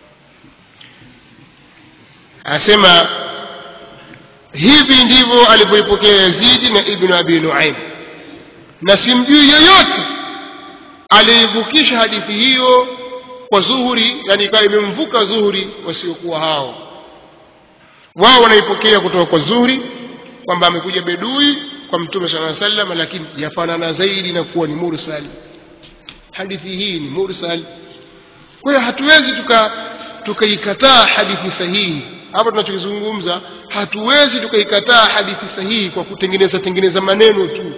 asema hivi ndivyo alivyoipokea yazidi na ibnu abi nuaim na simjui yoyote aliivukisha hadithi hiyo kwa zuhuri yani ikawa imemvuka zuhuri wasiokuwa hao wao wanaipokea kutoka kwa zuhuri kwamba amekuja bedui kwa mtume saa salam lakini yafanana zaidi na kuwa ni mursal hadithi hii ni mursal kwa hiyo hatuwezi tuka tukaikataa hadithi sahihi hapa tunachokizungumza hatuwezi tukaikataa hadithi sahihi kwa kutengeneza tengeneza maneno tu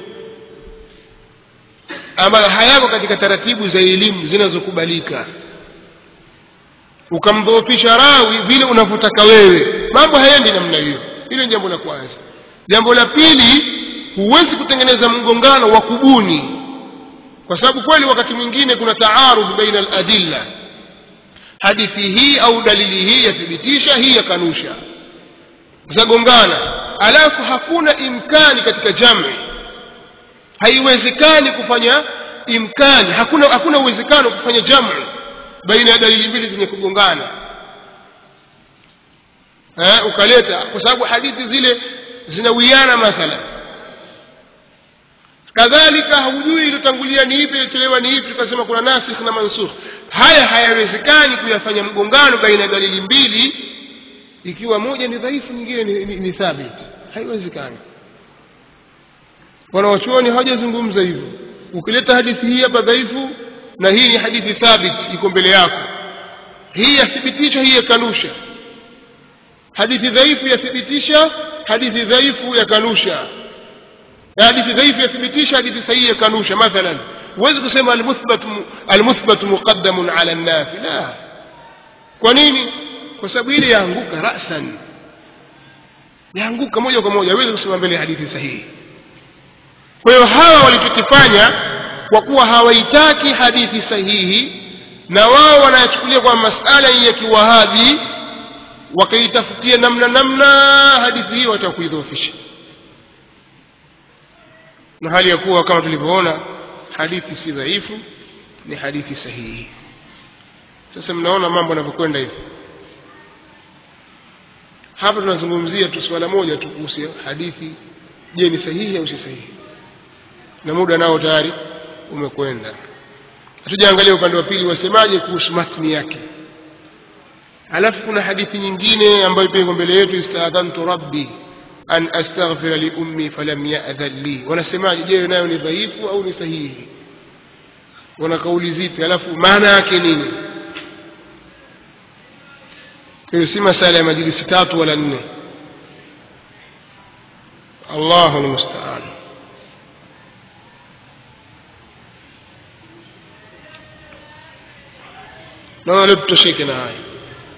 ambayo hayako katika taratibu za elimu zinazokubalika ukamdhoofisha rawi vile unavyotaka wewe mambo hayendi namna hiyo hilo ni jambo la kwanza jambo la pili huwezi kutengeneza mgongano wa kubuni kwa sababu kweli wakati mwingine kuna taarudh baina aladilla hadithi hii au dalili hii yathibitisha hii yakanusha zagongana alafu hakuna imkani katika jami haiwezekani kufanya imkani hakuna hakuna uwezekano kufanya jamu baina ya dalili mbili zenye kugongana eh, ukaleta kwa sababu hadithi zile zinawiana mathalan kadhalika haujui iliyotangulia ni ipi iliyochelewa ni ipi tukasema kuna nasikh na mansukh haya hayawezekani kuyafanya mgongano baina ya dalili mbili ikiwa moja ni dhaifu nyingine ni, ni, ni thabit haiwezekani wanawachuoni hawajazungumza hivyo ukileta hadithi hii hapa dhaifu na hii ni hadithi thabit iko mbele yako hii yathibitisha hii yakanusha hadithi dhaifu yathibitisha hadithi dhaifu yakanusha hadithi dhaifu yathibitisha hadithi sahihi yakanusha mathalan huwezi kusema almuthbat almuthbat muqaddamun ala nafi la kwa nini kwa sababu ile yaanguka rasan yaanguka moja kwa moja huwezi kusema mbele hadithi sahihi kwa hiyo hawa walichokifanya kwa kuwa hawaitaki hadithi sahihi na wao wanayachukulia kwa masala ya kiwahabi wakaitafutia namna namna hadithi hiyo watakuidhoofisha na hali ya kuwa kama tulivyoona hadithi si dhaifu ni hadithi sahihi sasa mnaona mambo yanavyokwenda hivi hapa tunazungumzia tu swala moja tu kuhusu hadithi je ni sahihi au si sahihi na muda nao tayari umekwenda hatujaangalia upande wa pili wasemaje kuhusu matni yake alafu kuna hadithi nyingine ambayo pia iko mbele yetu istadhantu rabbi an astaghfira li ummi falam ya'dhan li wanasemaje je nayo ni dhaifu au ni sahihi wana kauli zipi alafu maana yake nini hiyo si masala ya majlisi tatu wala nne Allahu almusta'an naona leo tutosheke na haya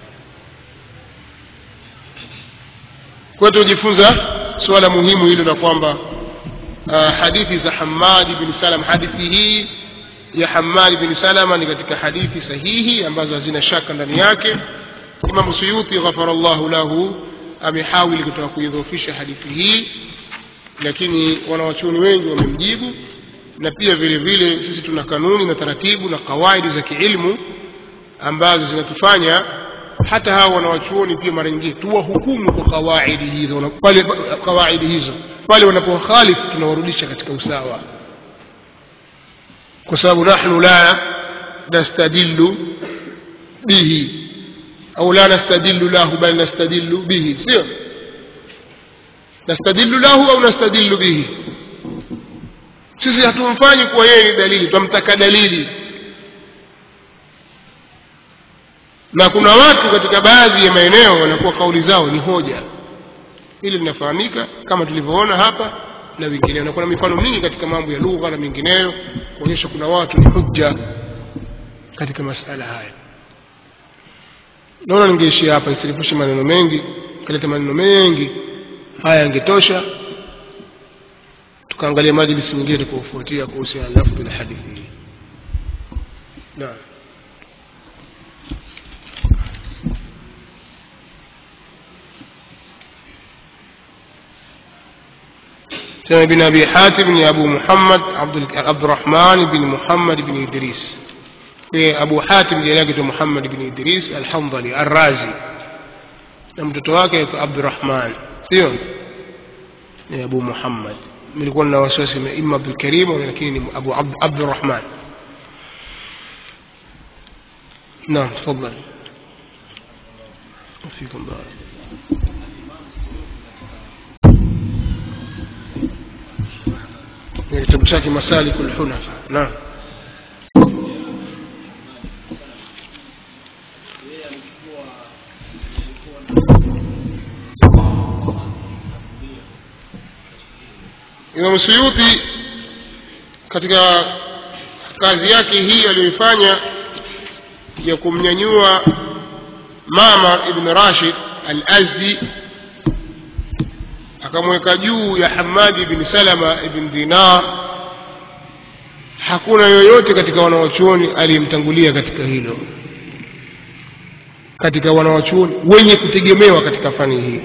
kwa tujifunza suala muhimu hilo na kwamba uh, hadithi za Hammad bin Salam hadithi hii ya Hammad bin Salama ni katika hadithi sahihi ambazo hazina shaka ndani yake Imam Suyuti ghafarallahu lahu amehawili kutoka kuidhofisha hadithi hii lakini wanawachuoni wengi wamemjibu na pia vile vile sisi tuna kanuni na taratibu na kawaidi za kiilmu ambazo zinatufanya hata hawa wanawachuoni pia mara nyingine tuwahukumu kwa kawaidi hizo pale kawaidi hizo pale wanapokhalifu tunawarudisha katika usawa kwa sababu nahnu la nastadillu bihi au la nastadillu lahu bal nastadillu bihi sio nastadillu lahu au nastadillu bihi sisi hatumfanyi kuwa yeye ni dalili twamtaka dalili na kuna watu katika baadhi ya maeneo wanakuwa kauli zao ni hoja hili linafahamika kama tulivyoona hapa na vingineo na kuna mifano mingi katika mambo ya lugha na mingineyo kuonyesha kuna watu ni hujja katika masala haya naona ningeishia hapa isirifushe maneno mengi kaleta maneno mengi haya yangetosha tukaangalia majlisi nyingine tukufuatia kuhusiana na lafdhi la hadithi hii naam سمع بن أبي حاتم أبو محمد عبد عبد الرحمن بن محمد بن إدريس أبو حاتم جلاجة محمد بن إدريس الحنظلي الرازي na mtoto wake Abdurrahman sio ni Abu Muhammad nilikuwa na wasiwasi ima Abdul Karim lakini ni Abu Abdurrahman نعم تفضل فيكم بارك ni kitabu chake Masalikul Hunafa naam Imam Suyuti katika kazi yake hii aliyoifanya ya kumnyanyua Mamar ibn Rashid al-Azdi akamweka juu ya Hamadi ibn Salama ibn Dinar hakuna yoyote katika wanawachuoni aliyemtangulia katika hilo katika wanawachuoni wenye kutegemewa katika fani hii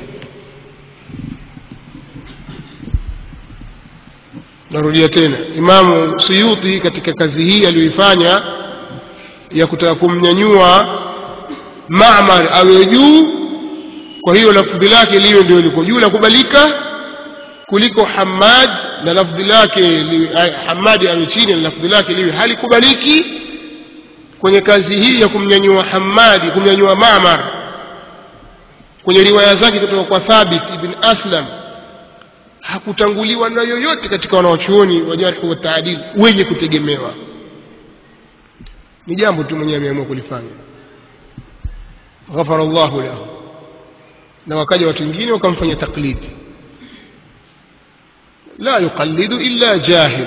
narudia tena imamu suyuti katika kazi hii aliyoifanya ya kutaka kumnyanyua mamar awe juu kwa hiyo lafdhi lake liwe ndio liko juu la kubalika kuliko hamad na lafdhi lake hamadi awe chini na lafdhi lake liwe halikubaliki kwenye kazi hii ya kumnyanyua hamadi kumnyanyua mamar kwenye riwaya zake kutoka kwa thabit ibn aslam hakutanguliwa na yoyote katika wanawachuoni wa jarhi wa taadil wenye kutegemewa ni jambo tu mwenyewe ameamua kulifanya ghafara llahu lahu na wakaja watu wengine wakamfanya taklidi la yuqallidu illa jahil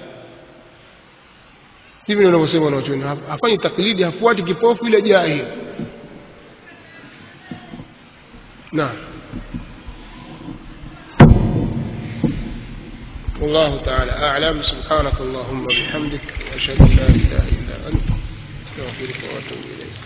hivi ndio wanavyosema wanawachuoni hafanyi taklidi hafuati kipofu ila jahil naam والله تعالى أعلم سبحانك اللهم وبحمدك وأشهد أن لا إله إلا أنت أستغفرك وأتوب إليك